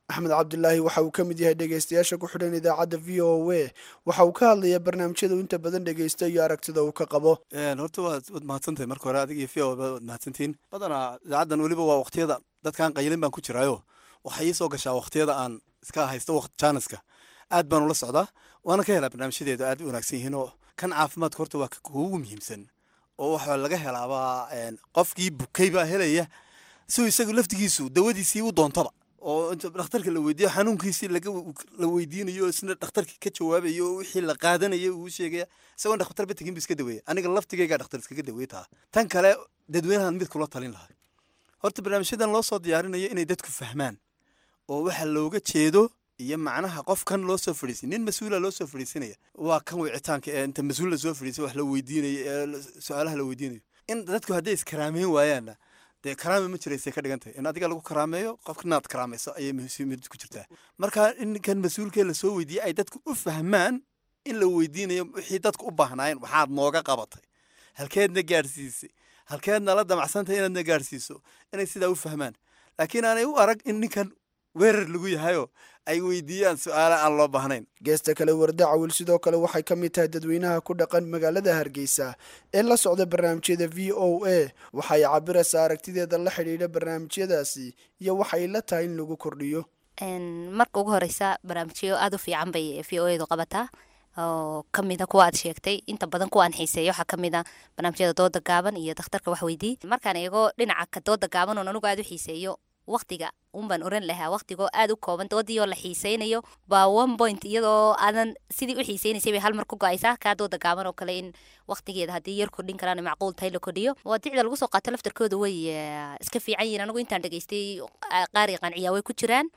axmed cabdilaahi waxa uu ka mid yahay dhegaystayaasha ku xidhan idaacadda v o a waxa uu ka hadlayaa barnaamijyada uu inta badan dhegaysta iyo aragtida uu ka qabo horta waad waad mahadsantahay marka hore adiga iyo v o waad mahadsantihiin badanaa idaacaddan weliba waa waqtiyada dadkaan qaylin baan ku jiraayo waxay ii soo gashaa waqtiyada aan iska haysto waqt jaaniska aad baan ula socdaa waana ka helaa barnaamijyadeedu aad u wanaagsan yihiin oo kan caafimaadka horta waa kuugu muhiimsan oo waxaa laga helaabaa qofkii bukay baa helaya siuu isagu laftigiisu dawadiisii u doontaba oo inta dhakhtarka la weydiiyo xanuunkiisii la weydiinayo isna dhakhtarkii ka jawaabayo oo wixii la qaadanayo uu sheegaya isagoon dhakhtar bategin bu iska daweeya aniga laftigaygaa dhakhtar iskaga daweey taa tan kale dadweynahan mid kula talin lahay horta barnaamijyadan loo soo diyaarinayo inay dadku fahmaan oo waxa looga jeedo iyo macnaha qofkan loo soo fadhiisay nin mas-uula loo soo fadhiisanaya waa kan wicitaanka ee inta mas-uul la soo fadhiisay wax la weydiinayo ee su-aalaha la weydiinayo in dadku hadday iskaraameyn waayaanna dee karaame ma jiraysay ka dhigan tahay in adiga lagu karaameeyo qofka inaad karaamayso ayay muhiimad ku jirtaa marka in kan mas-uulkee lasoo weydiiyey ay dadku u fahmaan in la weydiinayo wixii dadku u baahnaayeen waxaad nooga qabatay halkeedna gaadhsiisay halkeedna la damacsantahay inaadna gaadhsiiso inay sidaa u fahmaan laakiin aanay u arag in ninkan weerar lagu yahayoo ay weydiiyaan su-aala aan loo baahnayn geesta kale warda cawil sidoo kale waxay ka mid tahay dadweynaha ku dhaqan magaalada hargeysa ee la socda barnaamijyada v o a waxay cabiraysaa aragtideeda la xidhiidha barnaamijyadaasi iyo waxay la tahay in lagu kordhiyo marka ugu horeysa barnaamijyo aada u fiican bay v o edu qabataa oo kamida kuwa aad sheegtay inta badan kuwa aan xiiseeyo waxaa kamida barnaamijyada dooda gaaban iyo dakhtarka waxweydii markaan eego dhinaca ka dooda gaaban oon anigu aada u xiiseeyo waqtiga unbaan oran lahaa waqtigoo aada u kooban doodii oo la xiiseynayo baa one point iyadoo aadan sidii u xiiseynaysay bay hal mar ku go-aysaa kaa dooda gaaban oo kale in waqtigeeda haddii yar kordhin karaan macquul tahay la kordhiyo waadicda lagu soo qaato laftarkooda way iska fiican yihiin anigu intaan dhegaystay qaari qanciyaa way ku jiraan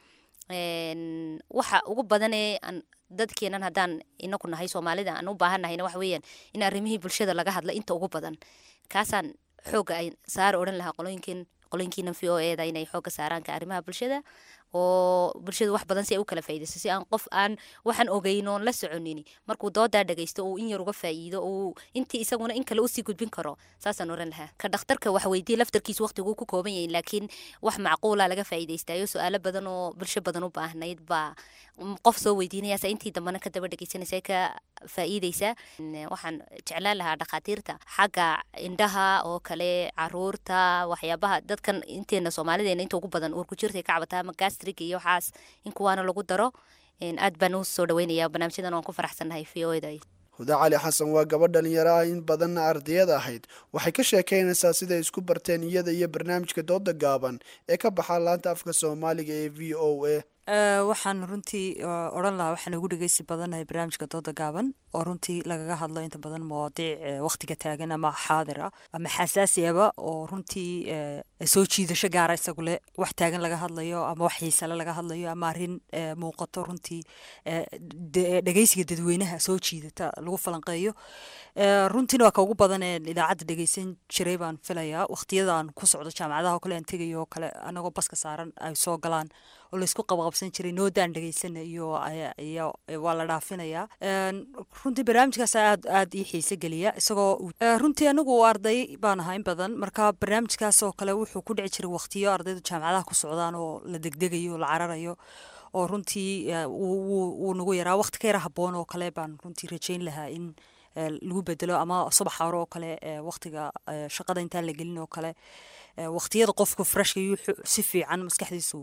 waxa ugu badanee dadkeenan haddaan inaku nahay soomaalida aan u baahannahayna waxa weeyaan in arrimihii bulshada laga hadla inta ugu badan kaasaan xooga ay saara odhan lahaa qolooyinkin qolooyinkiina v o eda inay xooga saaraanka arrimaha bulshada oo bulshadu wax badan si ay u kala faa'iidayso si aan qof aan waxaan ogeyn oon la soconin markuu doodaa dhagaysto uu in yar uga faa'iido uu intii isaguna in kale usii gudbin karo saasaan oran lahaa ka dhakhtarka wax weydiye laftarkiisa waqtiguu ku kooban yahin laakiin wax macquula laga faa'iidaystayo su-aalo badan oo bulsho badan u baahnayd baa qof soo weydiinayaasa intii dambena ka daba dhegeysanaysa ka faa'iidaysa waxaan jeclaan lahaa dhakhaatiirta xagga indhaha oo kale caruurta waxyaabaha dadkan inteena soomaalideena inta ugu badan uur ku jirtay ka cabataa ama gastrig iyo waxaas in kuwaana lagu daro aad baan u soo dhaweynaya barnaamijyadan waan ku faraxsannahay v o eda huda cali xasan waa gabadh dhalinyaro ah in badanna ardayad ahayd waxay ka sheekaynaysaa siday isku barteen iyada iyo barnaamijka dooda gaaban ee ka baxa laanta afka soomaaliga ee v o a waxaan runtii odhan lahaa waxaan ugu dhegeysi badannahay barnaamijka dooda gaaban oo runtii lagaga hadlo inta badan mawaadiic waqtiga taagan ama xaadir ah ama xasaasiyaba oo runtii soo jiidasho gaara isagu leh wax taagan laga hadlayo ama wax xiisale laga hadlayo ama arrin muuqato runtii dhegeysiga dadweynaha soo jiidata lagu falanqeeyo runtiina waa ka ugu badan ee idaacadda dhegeysan jiray baan filayaa waqtiyada aan ku socdo jaamacadaha oo kale aan tegayo oo kale anagoo baska saaran ay soo galaan oo laysku qabaqabsan jiray noodaan dhegeysana iyo iyo waa la dhaafinayaa runtii barnaamijkaas aad aad ii xiise geliya isagoo runtii anigu arday baan ahaa in badan marka barnaamijkaas oo kale wuxuu ku dhici jiray waqtiyo ardaydu jaamacadaha ku socdaan oo la degdegayo la cararayo oo runtii wuu nagu yaraa waqti ka yara haboon oo kale baan runtii rajayn lahaa in lagu bedelo ama subax hore oo kale waqtiga shaqada intaan la gelin oo kale waqtiyada qofku freshka si fiican maskaxdiisu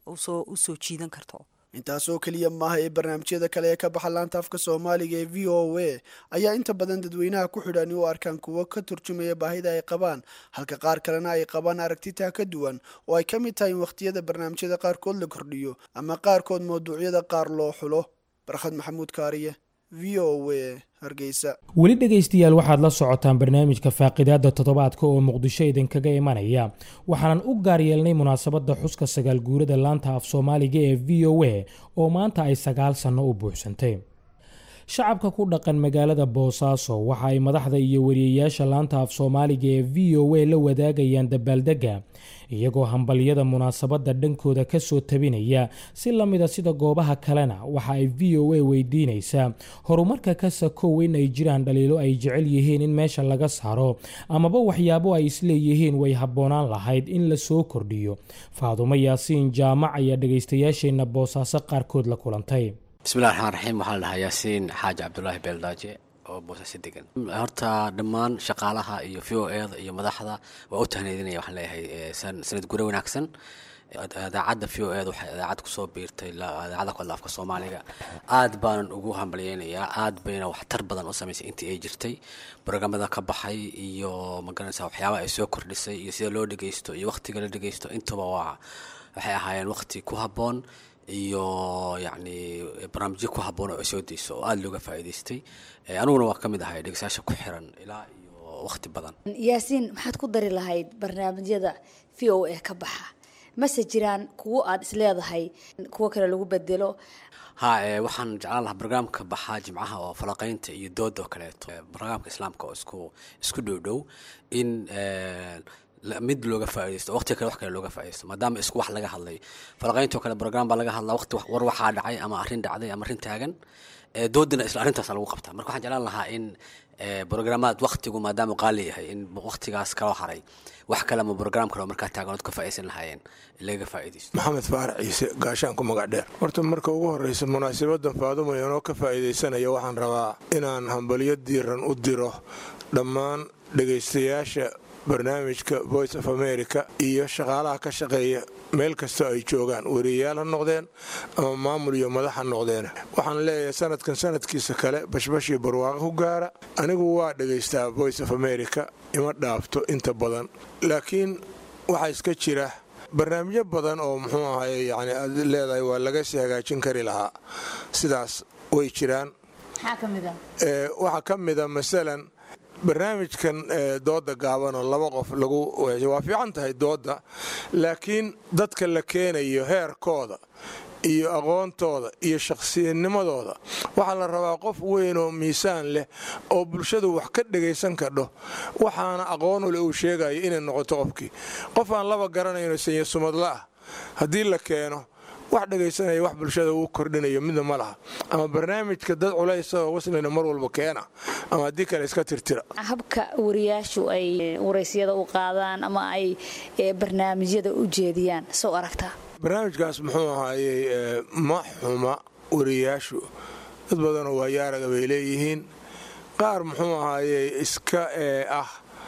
usoo jiidan karto intaasoo keliya maaha ee barnaamijyada kale ee ka baxa laanta afka soomaaliga ee v o a ayaa inta badan dadweynaha ku xidhani u arkaan kuwo ka turjumaya baahida ay qabaan halka qaar kalena ay qabaan aragtitaa ka duwan oo ay ka mid tahay in wakhtiyada barnaamijyada qaarkood la kordhiyo ama qaarkood mawduucyada qaar loo xulo barkhad maxamuud kaariye v o a hargeysa weli dhegaystayaal waxaad la socotaan barnaamijka faaqidaada toddobaadka oo muqdisho idinkaga imanaya waxaanan u gaar yeelnay munaasabadda xuska sagaal guurada laanta af soomaaliga ee v o a oo maanta ay sagaal sanno u buuxsantay shacabka ku dhaqan magaalada boosaaso waxa ay madaxda iyo wariyeyaasha laanta af soomaaliga ee v o a la wadaagayaan dabaaldega iyagoo hambalyada munaasabadda dhankooda kasoo tabinaya si lamida sida goobaha kalena waxa ay v o a weydiinaysaa horumarka ka sakow in ay jiraan dhaliilo ay jecel yihiin in meesha laga saaro amaba waxyaabo ay isleeyihiin way habboonaan lahayd in la soo kordhiyo faadumo yaasiin jaamac ayaa dhegaystayaasheenna boosaaso qaarkood la kulantay bismillahi raxmaan raxiim waxaa la dhahaa yaasiin xaaji cabdulaahi beeldaaje oo boosaaso degan horta dhammaan shaqaalaha iyo v o eda iyo madaxda waa u tahneedinaya waxaan leeyahay sanad gure wanaagsan idaacadda v o eda waxay idaacad kusoo biirtay idaacadda ku hadla afka soomaaliga aad baanan ugu hambalyeynayaa aad bayna waxtar badan u samaysay intii ay jirtay brograamada ka baxay iyo magaranaysa waxyaabaha ay soo kordhisay iyo sida loo dhegeysto iyo wakhtiga la dhegeysto intuba waa waxay ahaayeen wakhti ku habboon iyo yacni barnaamijyo ku habboon oo ay soo deyso oo aada looga faa'iidaystay aniguna waa ka mid ahay dhegeystayaasha ku xiran ilaa iyo wakhti badan yaasiin maxaad ku dari lahayd barnaamijyada v o a ka baxa mase jiraan kuwo aad isleedahay kuwo kale lagu bedelo ha waxaan jeclaan lahaa barnaamijka baxaa jimcaha oo falaqaynta iyo dooda oo kaleeto barnaamijka islaamka oo isku isku dhow dhow in mid looga faaidaysto waqtiga kale wax kale looga faaidaysto maadaama isku wax laga hadlay falaqayntoo kale brogram baa laga hadlaa waqti war waxaa dhacay ama arrin dhacday ama arrin taagan doodina isla arrintaasa lagu qabtaa marka waxaan jeclaan lahaa in brograamaad waqtigu maadaama qaali yahay in waqtigaas kaloo haray wax kale ama brogram kale oo markaa taagan ood ka faaidaysan lahaayeen laga faaidaysto maxamed faarac ciise gaashaan ku magac dheer horta marka ugu horreysa munaasabadan faadumo inoo ka faa'iidaysanaya waxaan rabaa inaan hambalyo diiran u diro dhammaan dhegaystayaasha barnaamijka voice of america iyo shaqaalaha ka shaqeeya meel kastoo ay joogaan wariyayaal ha noqdeen ama maamul iyo madax ha noqdeen waxaan leeyahay sanadkan sanadkiisa kale bashbashii barwaaqo ku gaara anigu waa dhegaystaa voice of america ima dhaafto inta badan laakiin waxaa iska jira barnaamijyo badan oo muxuu ahay yani aad leedahay waa laga sii hagaajin kari lahaa sidaas way jiraan waxaa ka mida masalan barnaamijkan dooda gaaban oo laba qof lagu waa fiican tahay dooda laakiin dadka la keenayo heerkooda iyo aqoontooda iyo shakhsiyadnimadooda waxaa la rabaa qof weyn oo miisaan leh oo bulshadu wax ka dhagaysan kadho waxaana aqoon ule uu sheegayo inay noqoto qofkii qof aan laba garanayno sanya sumadla ah haddii la keeno wax dhagaysanaya wax bulshada uu kordhinayo midna ma laha ama barnaamijka dad culaysa oo waslina mar walba keena ama haddii kale iska tirtira habka wariyaashu ay waraysyada u qaadaan ama ay barnaamijyada u jeediyaan soo aragtaa barnaamijkaas muxuu ahaayey ma xuma wariyaashu dad badanoo waayaaraga bay leeyihiin qaar muxuu ahaayey iska ah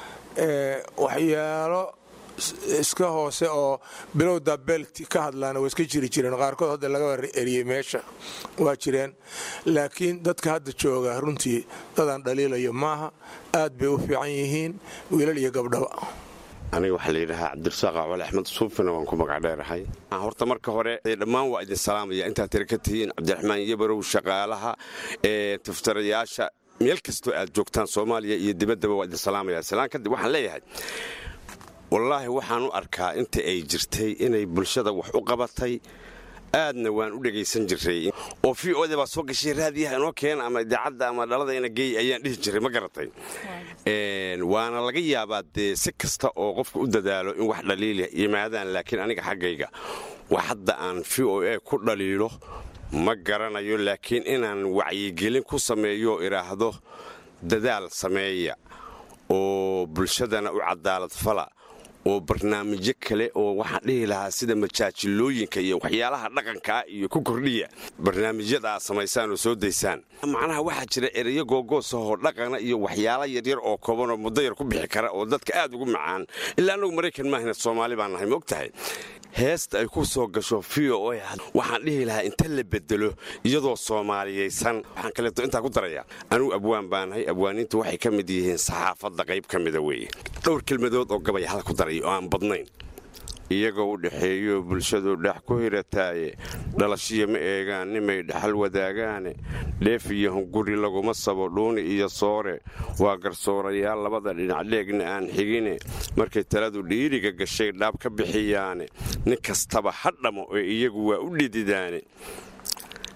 waxyaalo iska hoose oo bilowda belti ka hadlaana waa iska jiri jireen qaarkood hadda laga eriyey meesha waa jireen laakiin dadka hadda jooga runtii dadaan dhaliilayo maaha aad bay u fiican yihiin wiilal iyo gabdhaba aniga waxaa layidhahaa cabdirasaaq acwal axmed suufina waan ku magac dheerahay horta marka hore dhammaan waa idin salaamaya intaad tira ka tihiin cabdiraxmaan yabarow shaqaalaha ee tiftarayaasha meel kastoo aad joogtaan soomaaliya iyo dibaddaba waa idin salaamaya salaan kadib waxaan leeyahay wallaahi waxaan u arkaa inta ay jirtay inay bulshada wax u qabatay aadna waan u dhegaysan jiray oo v oda baa soo gashay raadiyaha inoo keena ama idaacadda ama dhalada ina geey ayaan dhihi jiray ma garatay waana laga yaabaa dee si kasta oo qofka u dadaalo in wax dhaliila yimaadaan laakiin aniga xaggayga wax hadda aan v o a ku dhaliilo ma garanayo laakiin inaan wacyigelin ku sameeyo idhaahdo dadaal sameeya oo bulshadana u cadaalad fala oo barnaamijyo kale oo waxaan dhihi lahaa sida majaajilooyinka iyo waxyaalaha dhaqankaa iyo ku kordhiya barnaamijyada aad samaysaan oo soo daysaan macnaha waxaa jira ereyo googoosahoo dhaqana iyo waxyaala yaryar oo koobanoo muddo yar ku bixi kara oo dadka aad ugu macaan ilaa annagu maraykan maahina soomaali baan nahay maog tahay heesta ay ku soo gasho v o a waxaan dhihi lahaa inta la bedelo iyadoo soomaaliyaysan waxaan kaleeto intaa ku daraya anugu abwaan baanahay abwaaniintu waxay ka mid yihiin saxaafadda qayb ka mida weeye dhowr kelmadood oo gabay hal ku daray oo aan badnayn iyagoo u dhexeeyo bulshadu dhex ku hirataaye dhalashiya ma eegaan nimay dhaxal wadaagaane dheef iyo hunguri laguma sabo dhuuni iyo soore waa garsoorayaal labada dhinac dheegna aan xigine markay taladu dhiiriga gashay dhaab ka bixiyaane nin kastaba ha dhamo ee iyagu waa u dhididaane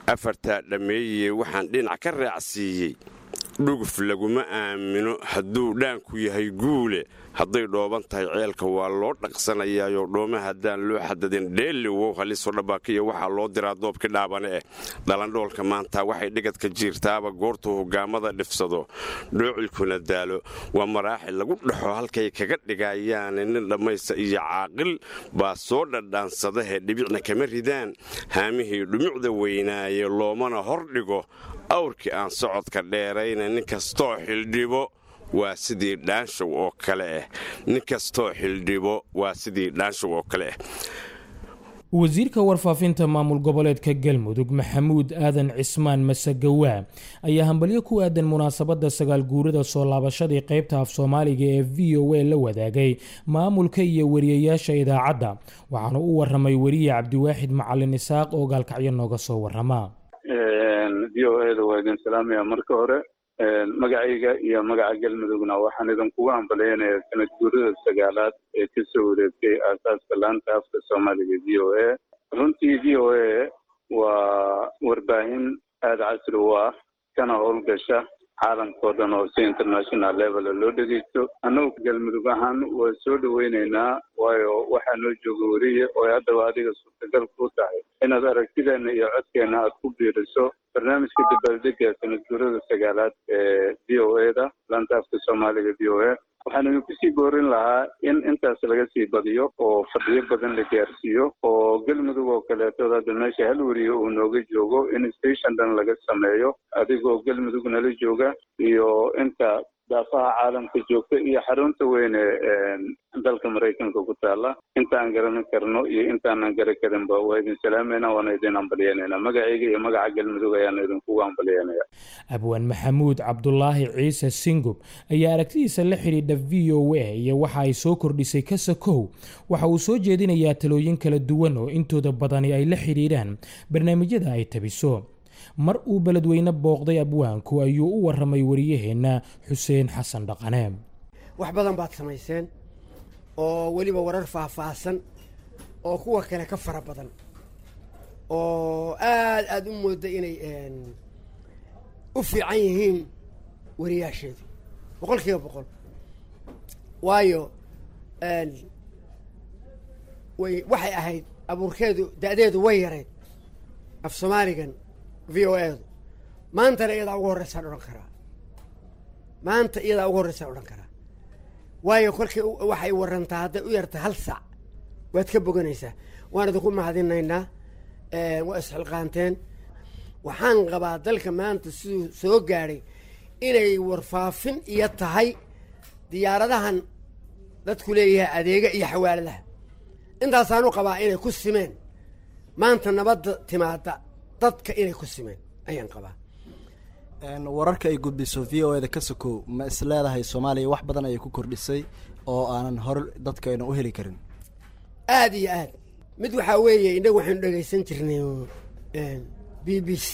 afartaa dhammeeyey waxaan dhinac ka raacsiiyey dhuguf laguma aamino hadduu dhaanku yahay guule hadday dhooban tahay ceelka waa loo dhaqsanayaayo dhoome haddaan loo xadadin dheelli wow haliso dhabaakiyo waxaa loo diraa doobki dhaabane eh dhalandhoolka maanta waxay dhigadka jiirtaaba goortuu hogaamada dhifsado dhoocilkuna daalo waa maraaxil lagu dhaxo halkay kaga dhigayaane nin dhammaysta iyo caaqil baa soo dhadhaansadahe dhibicna kama ridaan haamihii dhumucda weynaaye loomana hor dhigo awrkii aan socodka dheerayna nin kastoo xildhibo waa sidii dhaanshow oo kale ah nin kastoo xildhibo waa sidii dhaanshow oo kale ah wasiirka warfaafinta maamul goboleedka galmudug maxamuud aadan cismaan masagawaa ayaa hambalyo ku aadan munaasabadda sagaal guurada soo laabashadii qaybta af soomaaliga ee v o a la wadaagay maamulka iyo wariyayaasha idaacadda waxaana u waramay weriye cabdiwaaxid macalin isaaq oo gaalkacyo nooga soo warama v o eda waa idin salaamaya marka hore magacayga iyo magaca galmudugna waxaan idinkugu hambaleynayaa sanad guurada sagaalaad ee kasoo wareegtay aasaaska laanta afka soomaaliga v o a runtii v o a waa warbaahin aada casri u ah kana howlgasha caalamkao dhan oo si international levela loo dhegeysto annagu galmudug ahaan waa soo dhaweyneynaa waayo waxaa noo jooga weriye oo haddaba adiga suurtagal ku tahay inaad aragtideena iyo codkeena aad ku biiriso barnaamijka dabaaldega sanad guurada sagaalaad ee v o a da laanta afka soomaaliga v o a waxaan idinku sii boorin lahaa in intaas laga sii badiyo oo fadhiyo badan la gaarsiiyo oo galmudug oo kaleetood hadda meesha hal weriye uu nooga joogo in station dhan laga sameeyo adigoo galmudug nala jooga iyo inta daafaha caalamka joogta iyo xarunta weyn ee dalka maraykanka ku taala intaan garanan karno iyo intaanan garan karinba waa idin salaamayna waana idin hambalyeynayna magacayga iyo magaca galmudug ayaana idinkugu hambalyeynaya abwaan maxamuud cabdulaahi ciise singub ayaa aragtidiisa la xidhiidha v o a iyo waxa ay soo kordhisay kasakow waxa uu soo jeedinayaa talooyin kala duwan oo intooda badani ay la xidhiidhaan barnaamijyada ay tabiso mar uu beledweyne booqday abwaanku ayuu u waramay wariyaheenna xuseen xasan dhaqane wax badan baad samayseen oo weliba warar faahfaahsan oo kuwa kale ka fara badan oo aad aada u mooda inay u fiican yihiin wariyaasheedu boqol kiiba boqol waayo way waxay ahayd abuurkeedu da-deedu way yarayd af soomaaligan v o edu maantana iyadaa ugu horreysaan odhan karaa maanta iyadaa ugu horreysaan odhan karaa waayo kolkii waxay warantaa hadday u yarta hal saac waad ka boganaysaa waan idinku mahadinaynaa waa isxilqaanteen waxaan qabaa dalka maanta siduu soo gaadhay inay warfaafin iyo tahay diyaaradahan dadku leeyahay adeega iyo xawaaladaha intaasaanu qabaa inay ku simeen maanta nabadda timaada dadka inay ku simeen ayaan qabaa wararka ay gudbiso v o eda ka sokow ma is leedahay soomaaliya wax badan ayay ku kordhisay oo aanan hore dadkayna u heli karin aada iyo aad mid waxaa weeye innagu waxaynu dhegaysan jirnay b b c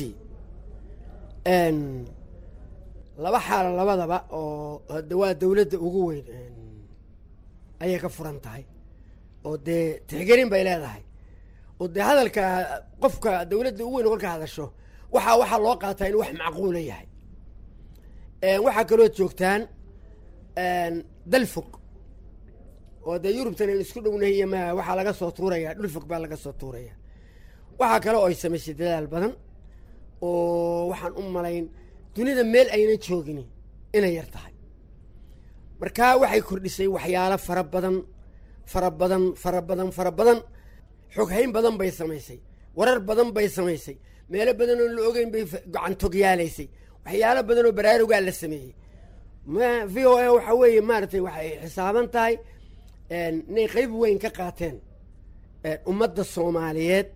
laba xaalo labadaba oo waa dawladda ugu weyn ayay ka furan tahay oo dee tixgelin bay leedahay oo dee hadalka qofka dawladda ugu weyn kolka hadasho waxaa waxaa loo qaataa inuu wax macquula yahay waxaa kaloo joogtaan dal fog oo dee yurubtan aynu isku dhownahay iyo ma waxaa laga soo tuuraya dhul fog baa laga soo tuuraya waxaa kale oo ay samaysay dadaal badan oo waxaan u malayn dunida meel ayna joogin inay yar tahay markaa waxay kordhisay waxyaalo fara badan fara badan fara badan fara badan xoghayn badan bay samaysay warar badan bay samaysay meelo badan oo la ogeyn bay gacantogyaalaysa waxyaalo badan oo baraarugaa la sameeyey ma v o a waxaa weeye maaragtay waxay xisaaban tahay inay qeyb weyn ka qaateen ummadda soomaaliyeed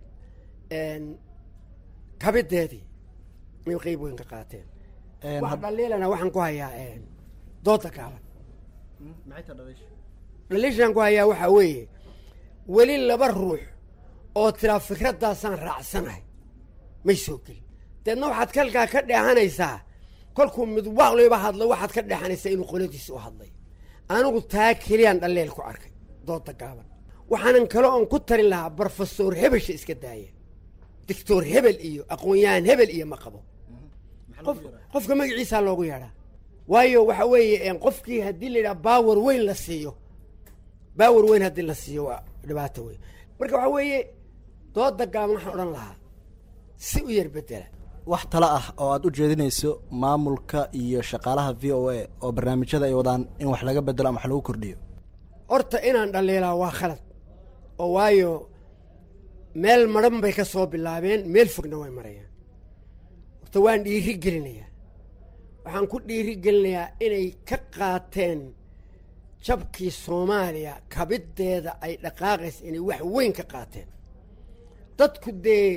kabideedii inay qeyb weyn ka qaateen wax dhaliilana waxaan ku hayaa dooda gaaban dhaliishaan ku hayaa waxaa weeye weli laba ruux oo tiraa fikraddaasaan raacsanahay may soo gelin deedna waxaad kalkaa ka dheehanaysaa kolkuu mid waqliba hadlo waxaad ka dheexanaysaa inuu qoladiisa u hadlay anigu taa keliyaan dhalleel ku arkay dooda gaaban waxaanan kale oon ku tarin lahaa brofesor hebesha iska daaya doctor hebel iyo aqoon-yahan hebel iyo ma qabo qof qofka magaciisaa loogu yeedhaa waayo waxa weeye qofkii haddii la yidhaha baawer weyn la siiyo baawer weyn haddii la siiyo waa dhibaato weyn marka waxa weeye dooda gaaban waxaan odhan lahaa si u yar bedela wax talo ah oo aad u jeedinayso maamulka iyo shaqaalaha v o a oo barnaamijyada ay wadaan in wax laga bedelo ama wax lagu kordhiyo horta inaan dhaliilaa waa khalad oo waayo meel madhan bay ka soo bilaabeen meel fogna way marayaan horta waan dhiiri gelinayaa waxaan ku dhiiri gelinayaa inay ka qaateen jabkii soomaaliya kabiddeeda ay dhaqaaqaysa inay wax weyn ka qaateen dadku dee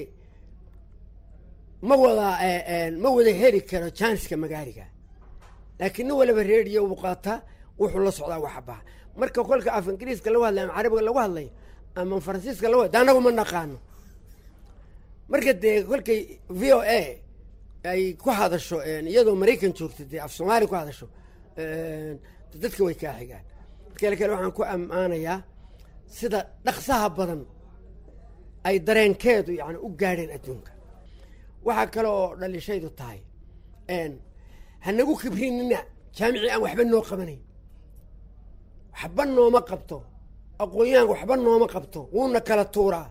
ma wada ma wada heli karo janska magaariga laakiin nin waliba reediyo uu qaataa wuxuu la socdaa waxbaha marka kolka af ingiriiska lagu hadlay ama carabiga lagu hadlayo ama faransiiska lagu hadlay annagu ma naqaano marka dee kolkay v o a ay ku hadasho iyadoo maraykan joogta dee af soomaaliya ku hadasho dadka way kaa xigaan kale kale waxaan ku ammaanayaa sida dhaqsaha badan ay dareenkeedu yani u gaadheen adduunka waxaa kale oo dhalishaydu tahay hanagu kibrinina jaamicii aan waxba noo qabanayn waxba nooma qabto aqoon-yahanka waxba nooma qabto wuuna kala tuuraa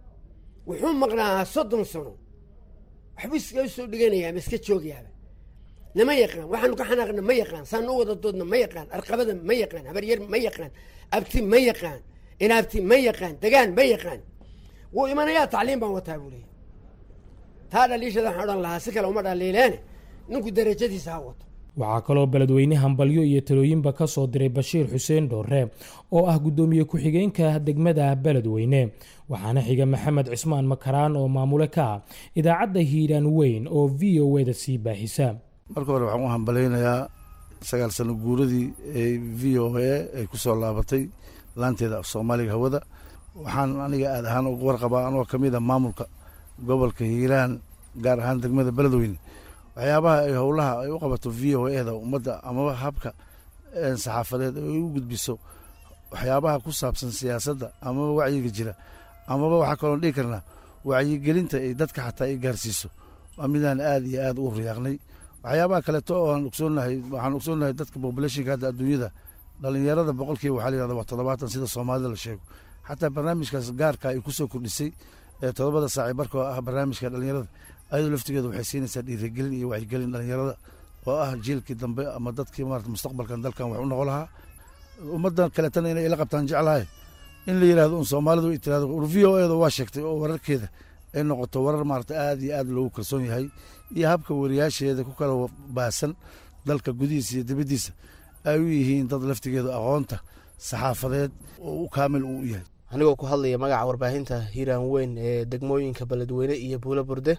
wuxuu maqnaa soddon sano waxbuu iskaga soo dhiganayaa ma iska joogayaaba nama yaqaan waxaanu ka xanaaqna ma yaqaan saanu u wada doodna ma yaqaan arqabada ma yaqaan habaryar ma yaqaan abti ma yaqaan inaabti ma yaqaan degaan ma yaqaan wuu imanayaa tacliim baan wataa buu leeyahy taa dhaliishada waxaan odhan lahaa si kale uma dhaliileene ninku darajadiisa ha wato waxaa kaloo beledweyne hambalyo iyo talooyinba ka soo diray bashiir xuseen dhoorre oo ah guddoomiye ku-xigeenka degmada beledweyne waxaana xiga maxamed cismaan makaraan oo maamule ka ah idaacadda hiiraan weyn oo v o eda sii baahisa marka hore waxaan u hambalaynayaa sagaal sano guuradii ee v o a ay ku soo laabatay laanteeda af soomaaliga hawada waxaan aniga aad ahaan uga warqabaa anoo ka mid a maamulka gobolka hiiraan gaar ahaan degmada beledweyne waxyaabaha ay howlaha ay u qabato v o eda ummadda amaba habka saxaafadeed ay u gudbiso waxyaabaha ku saabsan siyaasadda amaba wacyiga jira amaba waxaa kaloon dhigi karnaa wacyigelinta ay dadka xataa ay gaarsiiso waa midaan aad iyo aad u riyaaqnay waxyaabaha kaleeto oo aan ogsoonahay waxaan ogsoonahay dadka populationka hadda adduunyada dhalinyarada boqolkiiba waxaa la yihahda waa toddobaatan sida soomaalida la sheego xataa barnaamijkaas gaarka ay kusoo kordhisay ee toddobada saaci barka oo ah barnaamijka dhalinyarada ayadoo laftigeeda waxay siinaysaa dhiirigelin iyo wacyigelin dhalinyarada oo ah jiilkii dambe ama dadkii maarata mustaqbalkan dalkan wax u noqon lahaa ummaddan kaleetana inay ila qabtaan jeclahay in la yidhahdo un soomaalidu ay tirahdo v o eda waa sheegtay oo wararkeeda ay noqoto warar maarata aad iyo aad loogu kalsoon yahay iyo habka wariyaasheeda ku kala baasan dalka gudihiisa iyo dibaddiisa ay u yihiin dad laftigeedu aqoonta saxaafadeed oo u kaamil uu u yahay anigoo ku hadlaya magaca warbaahinta hiiraan weyn ee degmooyinka beledweyne iyo buulo burde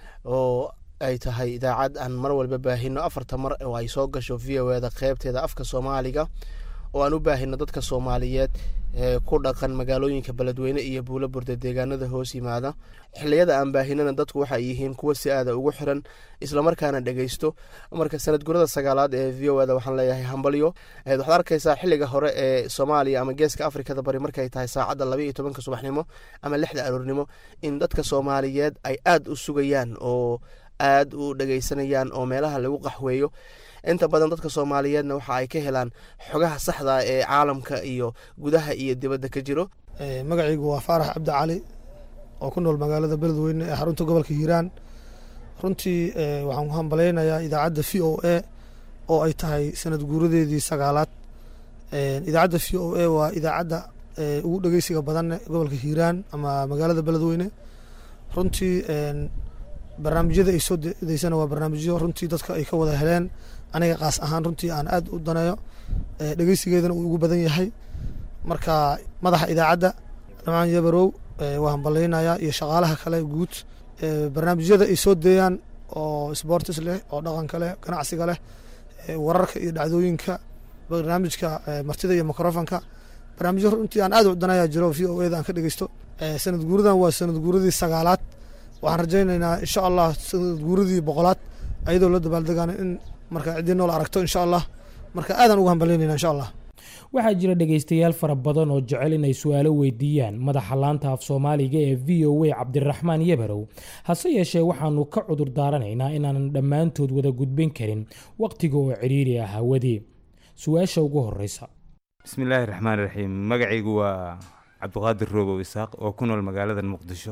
oo ay tahay idaacad aan mar walba baahino afarta mar oo ay soo gasho v o eda qeybteeda afka soomaaliga oo aan u baahino dadka soomaaliyeed ee ku dhaqan magaalooyinka beledweyne iyo buulo burde deegaanada hoos yimaada xiliyada aan baahinana dadku waxay yihiin kuwa si aada ugu xiran islamarkaana dhegeysto marka sanad gurada sagaalaad ee v o eda waxaan leeyahay hambalyo waxaad arkaysaa xiliga hore ee soomaaliya ama geeska afrikada bari markay tahay saacadda laba iyo tobanka subaxnimo ama lixda aroornimo in dadka soomaaliyeed ay aada u sugayaan oo aada u dhegeysanayaan oo meelaha lagu qaxweeyo inta badan dadka soomaaliyeedna waxa ay ka helaan xogaha saxda ee caalamka iyo gudaha iyo dibadda ka jiro magacaygu waa faarax cabdi cali oo ku nool magaalada beledweyne ee xarunta gobolka hiiraan runtii waxaan ku hambalaynayaa idaacadda v o a oo ay tahay sanad guuradeedii sagaalaad idaacadda v o a waa idaacadda ugu dhegeysiga badan gobolka hiiraan ama magaalada beledweyne runtii barnaamijyada ay soo deysana waa barnaamijyo runtii dadka ay ka wada heleen aniga qaas ahaan runtii aan aad u daneeyo dhegeysigeedana uu ugu badan yahay marka madaxa idaacadda dhamaan yabarow waa hambalaynayaa iyo shaqaalaha kale guud barnaamijyada ay soo deeyaan oo sportis leh oo dhaqanka leh ganacsiga leh wararka iyo dhacdooyinka barnaamijka martida iyo microfonka barnaamijyo runtii aan aad u daneeyaa jiro v o eda aan ka dhegeysto sanad guuradan waa sanad guuradii sagaalaad waxaan rajaynaynaa insha allah sanad guuradii boqolaad ayadoo la dabaaldegaana in marka ciddii nool aragto insha allah marka aadaan ugu hambalaynayna insha allah waxaa jira dhegaystayaal fara badan oo jecel inay su-aalo weydiiyaan madaxa laanta af soomaaliga ee v o a cabdiraxmaan yabarow hase yeeshee waxaanu ka cudur daaranaynaa inaanan dhammaantood wada gudbin karin wakhtiga oo cidhiiri ah hawadii su-aasha ugu horeysa bismillaahi raxmaan raxiim magacaygu waa cabdiqaadir roobow isaaq oo ku nool magaalada muqdisho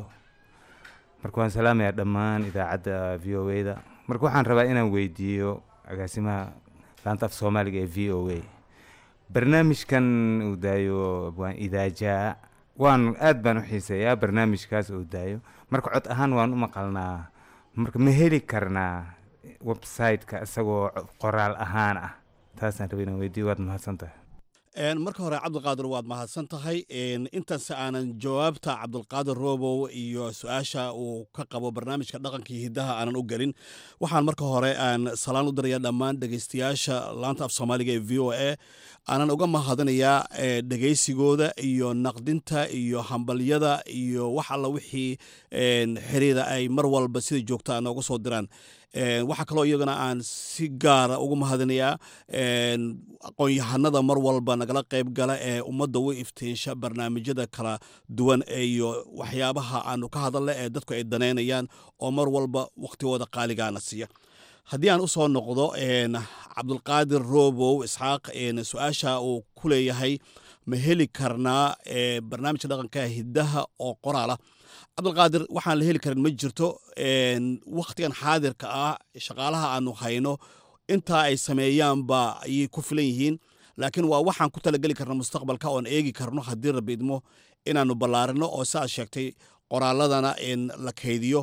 marka waan salaamayaa dhammaan idaacadda v o a da marka waxaan rabaa inaan weydiiyo agaasimaha laanta af soomaaliga ee v o a barnaamijkan uu daayo waan idaajaa waan aad baan u xiiseeyaa barnaamijkaas uu daayo marka cod ahaan waan u maqalnaa marka ma heli karnaa website-ka isagoo qoraal ahaan ah taasaan rabay inaan weydiiyo waad mahadsantahay marka hore cabdulqaadir waad mahadsan tahay intaas aanan jawaabta cabdulqaadir roobow iyo su-aasha uu ka qabo barnaamijka dhaqankii hiddaha aanan u gelin waxaan marka hore aan salaan u dirayaa dhammaan dhegaystayaasha laanta af soomaaliga ee v o a aanan uga mahadinayaa dhegaysigooda iyo naqdinta iyo hambalyada iyo wax alla wixii xiriira ay mar walba sida joogta nooga soo diraan waxaa kaloo iyagana aan si gaara ugu mahadinayaa aqoon-yahanada mar walba nagala qayb gala ee ummadda u iftiinsha barnaamijyada kala duwan iyo waxyaabaha aanu ka hadalla ee dadku ay danaynayaan oo mar walba wakhtigooda qaaligaana siiya haddii aan u soo noqdo cabdulqaadir roobow isxaaq su-aasha uu ku leeyahay ma heli karnaa barnaamijka dhaqanka hiddaha oo qoraala cabdulqaadir waxaan la heli karin ma jirto wakhtigan xaadirka ah shaqaalaha aanu hayno intaa ay sameeyaanba ayay ku filan yihiin laakiin waa waxaan ku talageli karna mustaqbalka oon eegi karno haddii rabbi idmo inaanu ballaarino oo siaad sheegtay qoraaladana la kaydiyo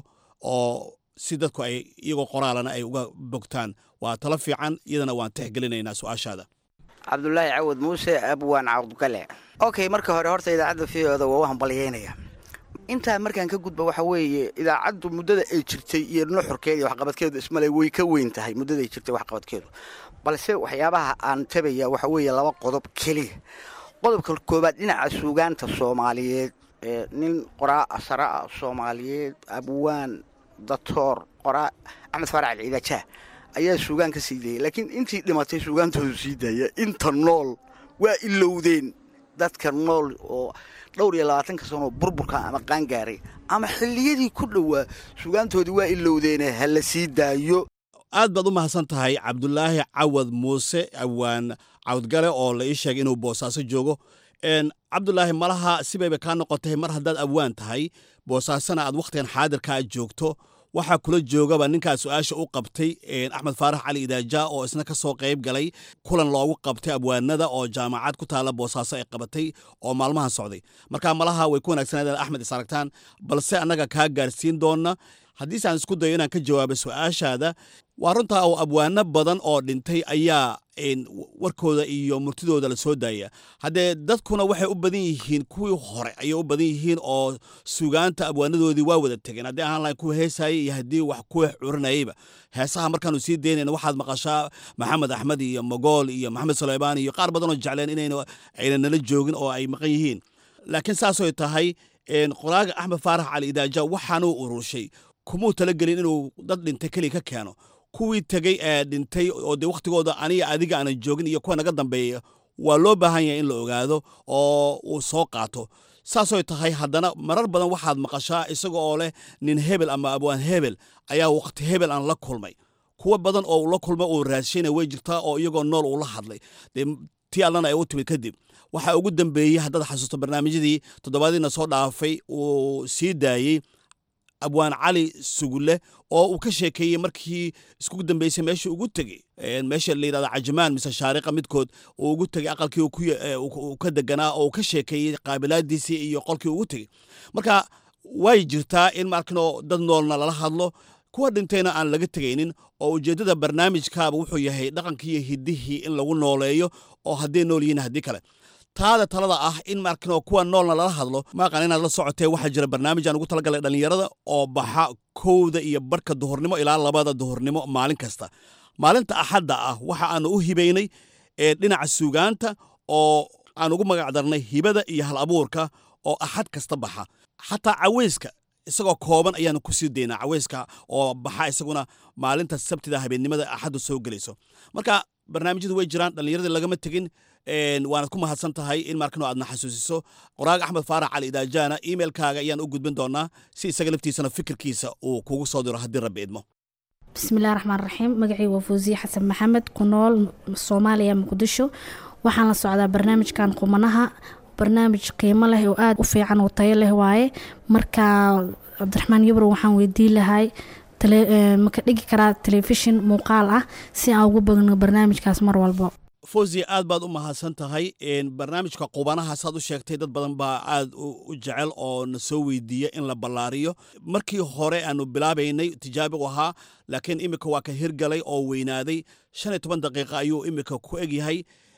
oo si dadku ay iyagoo qoraalana ay uga bogtaan waa talo fiican iyadana waan tixgelinaynaa su-aashaada cabdulaahi cawad muuse abwaan cawdgale okay marka hore horta idaacadda fiooda waa u hambalyeynaya intaa markaan ka gudba waxa weeye idaacaddu muddada ay jirtay iyo nuxurkeeda iyo waxqabadkeedu ismale way ka weyn tahay muddada ay jirtay waxqabadkeedu balse waxyaabaha aan tabaya waxa weeye laba qodob keliya qodobka koowaad dhinaca suugaanta soomaaliyeed nin qoraa asara ah soomaaliyeed abwaan datoor qoraa axmed faarac alciidajaa ayaa suugaan ka sii dayay laakiin intii dhimatay suugaantoodu sii daaya inta nool waa ilowdeen dadka nool oo dhowr iyo labaatanka sanoo burburka ama qaangaaray ama xilliyadii ku dhowaa sugaantoodii waa ilowdeene ha la sii daayo aad baad u mahadsan tahay cabdulaahi cawad muuse awaan cawdgale oo la ii sheegay inuu boosaaso joogo cabdulaahi malaha sibayba kaa noqotay mar haddaad awaan tahay boosaasona aad wakhtigan xaadirkaa joogto waxaa kula joogaba ninkaa su-aasha u qabtay axmed faarax cali idaaja oo isna ka soo qayb galay kulan loogu qabtay abwaanada oo jaamacad ku taala boosaaso ay qabatay oo maalmahan socday marka malaha way ku wanaagsanaaden axmed is aragtaan balse annaga kaa gaarsiin doona haddiise aan isku dayo inaan ka jawaabo su-aashaada waa runtaa oo abwaano badan oo dhintay ayaa warkooda iyo murtidooda la soo daaya haddee dadkuna waxay u badan yihiin kuwii hore ayay u badan yihiin oo sugaanta abwaanadoodii waa wada tegeen haddii ahaan lahayn kuwa heesayay iyo haddii wax kuwa curinayayba heesaha markaanu sii daynayna waxaad maqashaa maxamed axmed iyo mogool iyo maxamed suleymaan iyo qaar badanoo jecleen inayna ayna nala joogin oo ay maqan yihiin laakiin saasoy tahay qoraaga axmed faarax cali idaaja waxaanuu ururshay kumuu talagelin inuu dad dhintay keliya ka keeno kuwii tegey ee dhintay oo dee wakhtigooda aniga adiga aanan joogin iyo kuwa naga dambeeya waa loo baahan yahay in la ogaado oo uu soo qaato saasoy tahay haddana marar badan waxaad maqashaa isaga oo leh nin hebel ama abwaan hebel ayaa wakhti hebel aan la kulmay kuwa badan oo uu la kulmay uu raadshayna way jirtaa oo iyagoo nool uu la hadlay dee tii allana ay u timid kadib waxaa ugu dambeeyey haddaad xasuusto barnaamijyadii toddobaadiina soo dhaafay uu sii daayey abwaan cali sugulle oo uu ka sheekeeyey markii iskugu dambeysay meeshii ugu tegey meesha la yidhahda cajamaan mise shaariqa midkood uu ugu tegey aqalkii uu ka deganaa oo uu ka sheekeeyey qaabilaadiisii iyo qolkii ugu tegey marka way jirtaa in markinoo dad noolna lala hadlo kuwa dhintayna aan laga tegaynin oo ujeeddada barnaamijkaaba wuxuu yahay dhaqankii iyo hiddihii in lagu nooleeyo oo hadday nool yihiin haddii kale taada talada ah in markinoo kuwa noolna lala hadlo maaqan inaad la socotee waxaa jira barnaamij aan ugu talagalay dhallinyarada oo baxa kowda iyo barhka duhurnimo ilaa labada duhurnimo maalin kasta maalinta axadda ah waxa aanu u hibaynay ee dhinaca suugaanta oo aan ugu magac darnay hibada iyo hal abuurka oo axad kasta baxa xataa caweyska isagoo kooban ayaanu kusii daynaa caweyska oo baxa isaguna maalinta sabtida habeennimada axaddu soo gelayso marka barnaamijyadu way jiraan dhallinyaradii lagama tegin waanad ku mahadsan tahay in markano aadna xasuusiso qoraag axmed faarax cali idaajaana emailkaaga ayaan u gudbin doonaa si isaga laftiisana fikirkiisa uu kugu soo diro haddii rabbi idmo bismillahi raxmaan raxiim magacii waa fawsiye xasan maxamed ku nool soomaaliya muqdisho waxaan la socdaa barnaamijkan qumanaha barnaamij qiimo leh oo aada u fiican oo tayo leh waaye marka cabdiraxmaan yabro waxaan weydiin lahay maka dhigi karaa telefishin muuqaal ah si aan ugu bagno barnaamijkaas mar walbo fawziya aad baad u mahadsan tahay barnaamijka qubanaha saad u sheegtay dad badan baa aad u jecel oo na soo weydiiya in la ballaariyo markii hore aanu bilaabaynay tijaabigu ahaa laakiin imika waa ka hirgalay oo weynaaday shan iyo toban daqiiqa ayuu imika ku egyahay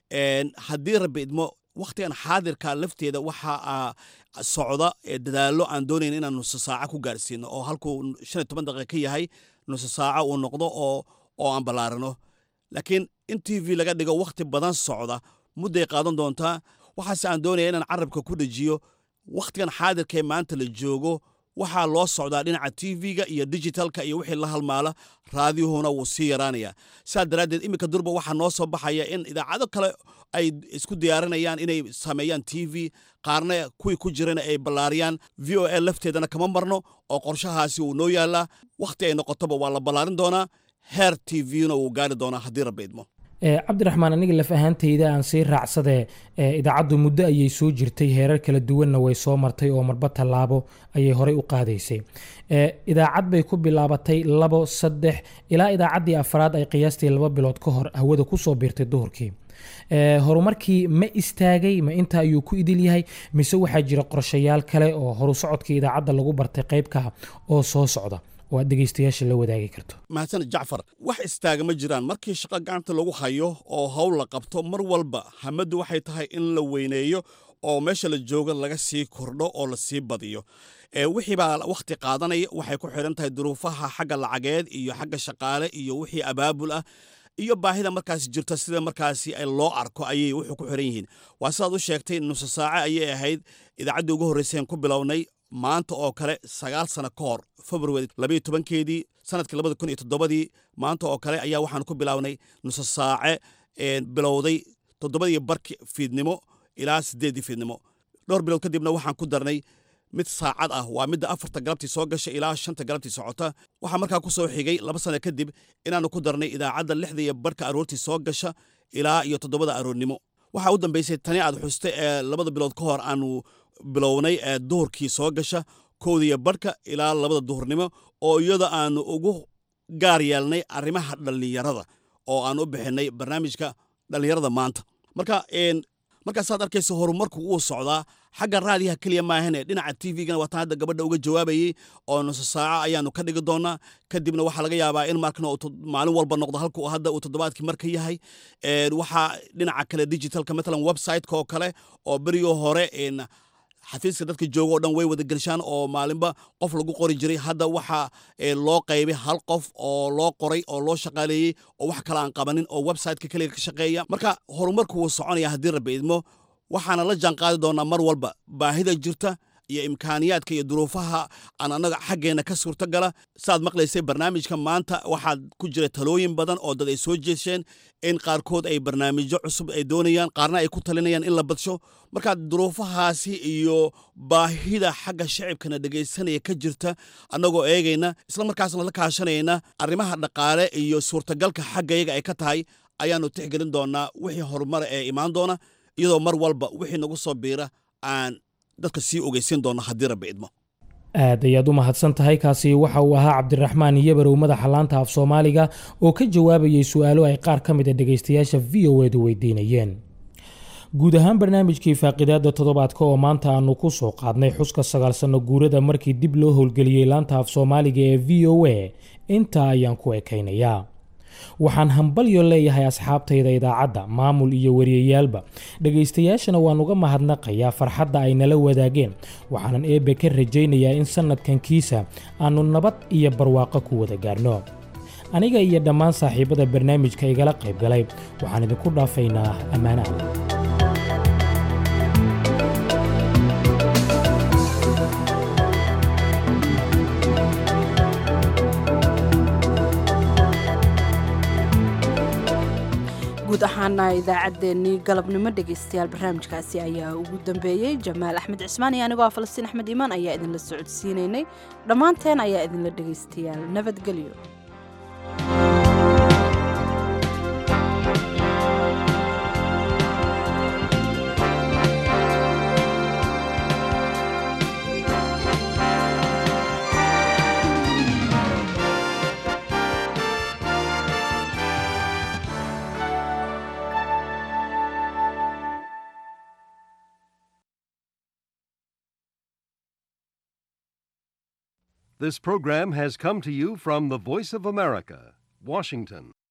haddii rabbi idmo wakhtigan xaadirka lafteeda waxaa socda dadaallo aan doonayn inaan nuso saaca ku gaarsiino oo halkuu shan iyo toban daqiiqa ka yahay nuso saaca uu noqdo oo oo aan ballaarino laakiin in t v laga dhigo wakhti badan socda mudday qaadan doontaa waxaase aan doonaya inaan carabka ku dhejiyo wakhtigan xaadirkaee maanta la joogo waxaa loo socdaa dhinaca t v-ga iyo digitalka iyo wixii la halmaala raadiyuhuna wuu sii yaraanaya sidaas daraaddeed iminka durba waxaa noo soo baxaya in idaacado kale ay isku diyaarinayaan inay sameeyaan t v qaarna kuwii ku jirana ay ballaariyaan v o a lafteedana kama marno oo qorshahaasi uu noo yaalaa wakhti ay noqotoba waa la ballaarin doonaa heer t v-na wuu gaari doonaa haddii rabbi idmo cabdiraxmaan aniga laf ahaantayda aan sii raacsadee idaacaddu muddo ayay soo jirtay heerar kala duwanna way soo martay oo marba tallaabo ayay horey u qaadaysay idaacad bay ku bilaabatay labo saddex ilaa idaacaddii afraad ay qiyaastii laba bilood ka hor hawada kusoo biirtay duhurkii horumarkii ma istaagay ma inta ayuu ku idil yahay mise waxaa jira qorshayaal kale oo horu socodkii idaacadda lagu bartay qaybka oo soo socda oo aad dhegeystayaasha la wadaagi karto mahadsan jacfar wax istaaga ma jiraan markii shaqo gacanta lagu hayo oo howl la qabto mar walba hamaddu waxay tahay in la weyneeyo oo meesha la jooga laga sii kordho oo la sii badiyo wixii baa wakhti qaadanaya waxay ku xidhan tahay duruufaha xagga lacageed iyo xagga shaqaale iyo wixii abaabul ah iyo baahida markaasi jirta sida markaasi loo arko ayay wuxuu ku xiran yihiin waa sidaad u sheegtay nuso saace ayay ahayd idaacaddii ugu horreyseen ku bilownay maanta oo kale sagaal sano ka hor februari labayo tobankeedii sanadkii labada kun iyo toddobadii maanta oo kale ayaa waxaan ku bilownay nuso saace bilowday toddobadii barki fiidnimo ilaa siddeeddii fiidnimo dhowr bilood kadibna waxaan ku darnay mid saacad ah waa midda afarta galabtii soo gasha ilaa shanta galabtii socota waxaa markaa ku soo xigay laba sano kadib inaannu ku darnay idaacadda lixda iyo barka aroortii soo gasha ilaa iyo toddobada aroornimo waxaa u dambaysay tani aad xusta ee labada bilood ka hor aanu bilownay ee duhurkii soo gasha kowdiiyo barhka ilaa labada duhurnimo oo iyada aanu ugu gaar yeelnay arrimaha dhallinyarada oo aan u bixinay barnaamijka dhallinyarada maanta marka markaasaad arkaysa horumarku wuu socdaa xagga raadiyaha keliya maahane dhinaca t v-gana waataan hadda gabadha uga jawaabayey oo nuso saaco ayaanu ka dhigi doonaa kadibna waxaa laga yaabaa in markana maalin walba noqdo halka hadda uu toddobaadkii marka yahay waxaa dhinaca kale digitalka matalan website-ka oo kale oo berigii hore xafiiska dadka jooga oo dhan way wada gelshaan oo maalinba qof lagu qori jiray hadda waxaa loo qaybay hal qof oo loo qoray oo loo shaqaaleeyey oo wax kale aan qabanin oo websiteka keliya ka shaqeeya marka horumarku wuu soconaya haddii rabbi idmo waxaana la jaan qaadi doonaa mar walba baahida jirta iyo imkaaniyaadka iyo duruufaha aan annaga xaggeenna ka suurtogala saaad maqlaysay barnaamijka maanta waxaad ku jira talooyin badan oo dad ay soo jeesheen in qaarkood ay barnaamijyo cusub ay doonayaan qaarna ay ku talinayaan in la badsho marka duruufahaasi iyo baahida xagga shacibkana dhegaysanaya ka jirta annagoo eegayna isla markaasna la kaashanayna arrimaha dhaqaale iyo suurtagalka xaggayaga ay ka tahay ayaannu tixgelin doonaa wixii horumara ee imaan doona iyadoo mar walba wixii nagu soo biira aan dadka sii ogeysiin doona haddii rabbi idmo aad ayaad u mahadsan tahay kaasi waxa uu ahaa cabdiraxmaan yabarow madaxa laanta af soomaaliga oo ka jawaabayay su-aalo ay qaar ka mid a dhegaystayaasha v o edu weydiinayeen guud ahaan barnaamijkii faaqidaada toddobaadka oo maanta aanu ku soo qaadnay xuska sagaal sanno guurada markii dib loo howlgeliyey laanta af soomaaliga ee v o a intaa ayaan ku ekaynayaa waxaan hambalyo leeyahay asxaabtayda idaacadda maamul iyo wariyayaalba dhegaystayaashana waan uga mahadnaqayaa farxadda ay nala wadaageen waxaanan eebbe ka rajaynayaa in sannadkan kiisa aannu nabad iyo barwaaqo ku wada gaarno aniga iyo dhammaan saaxiibada barnaamijka igala qayb galay waxaan idinku dhaafaynaa ammaanaha guud ahaana idaacaddeenii galabnimo dhegaystayaal barnaamijkaasi ayaa ugu dambeeyey jamaal axmed cismaan iyo anigoo ah falastiin axmed iimaan ayaa idinla socodsiinaynay dhammaanteen ayaa idinla dhegaystayaal nabadgelyo This program has come to you from the Voice of America, Washington.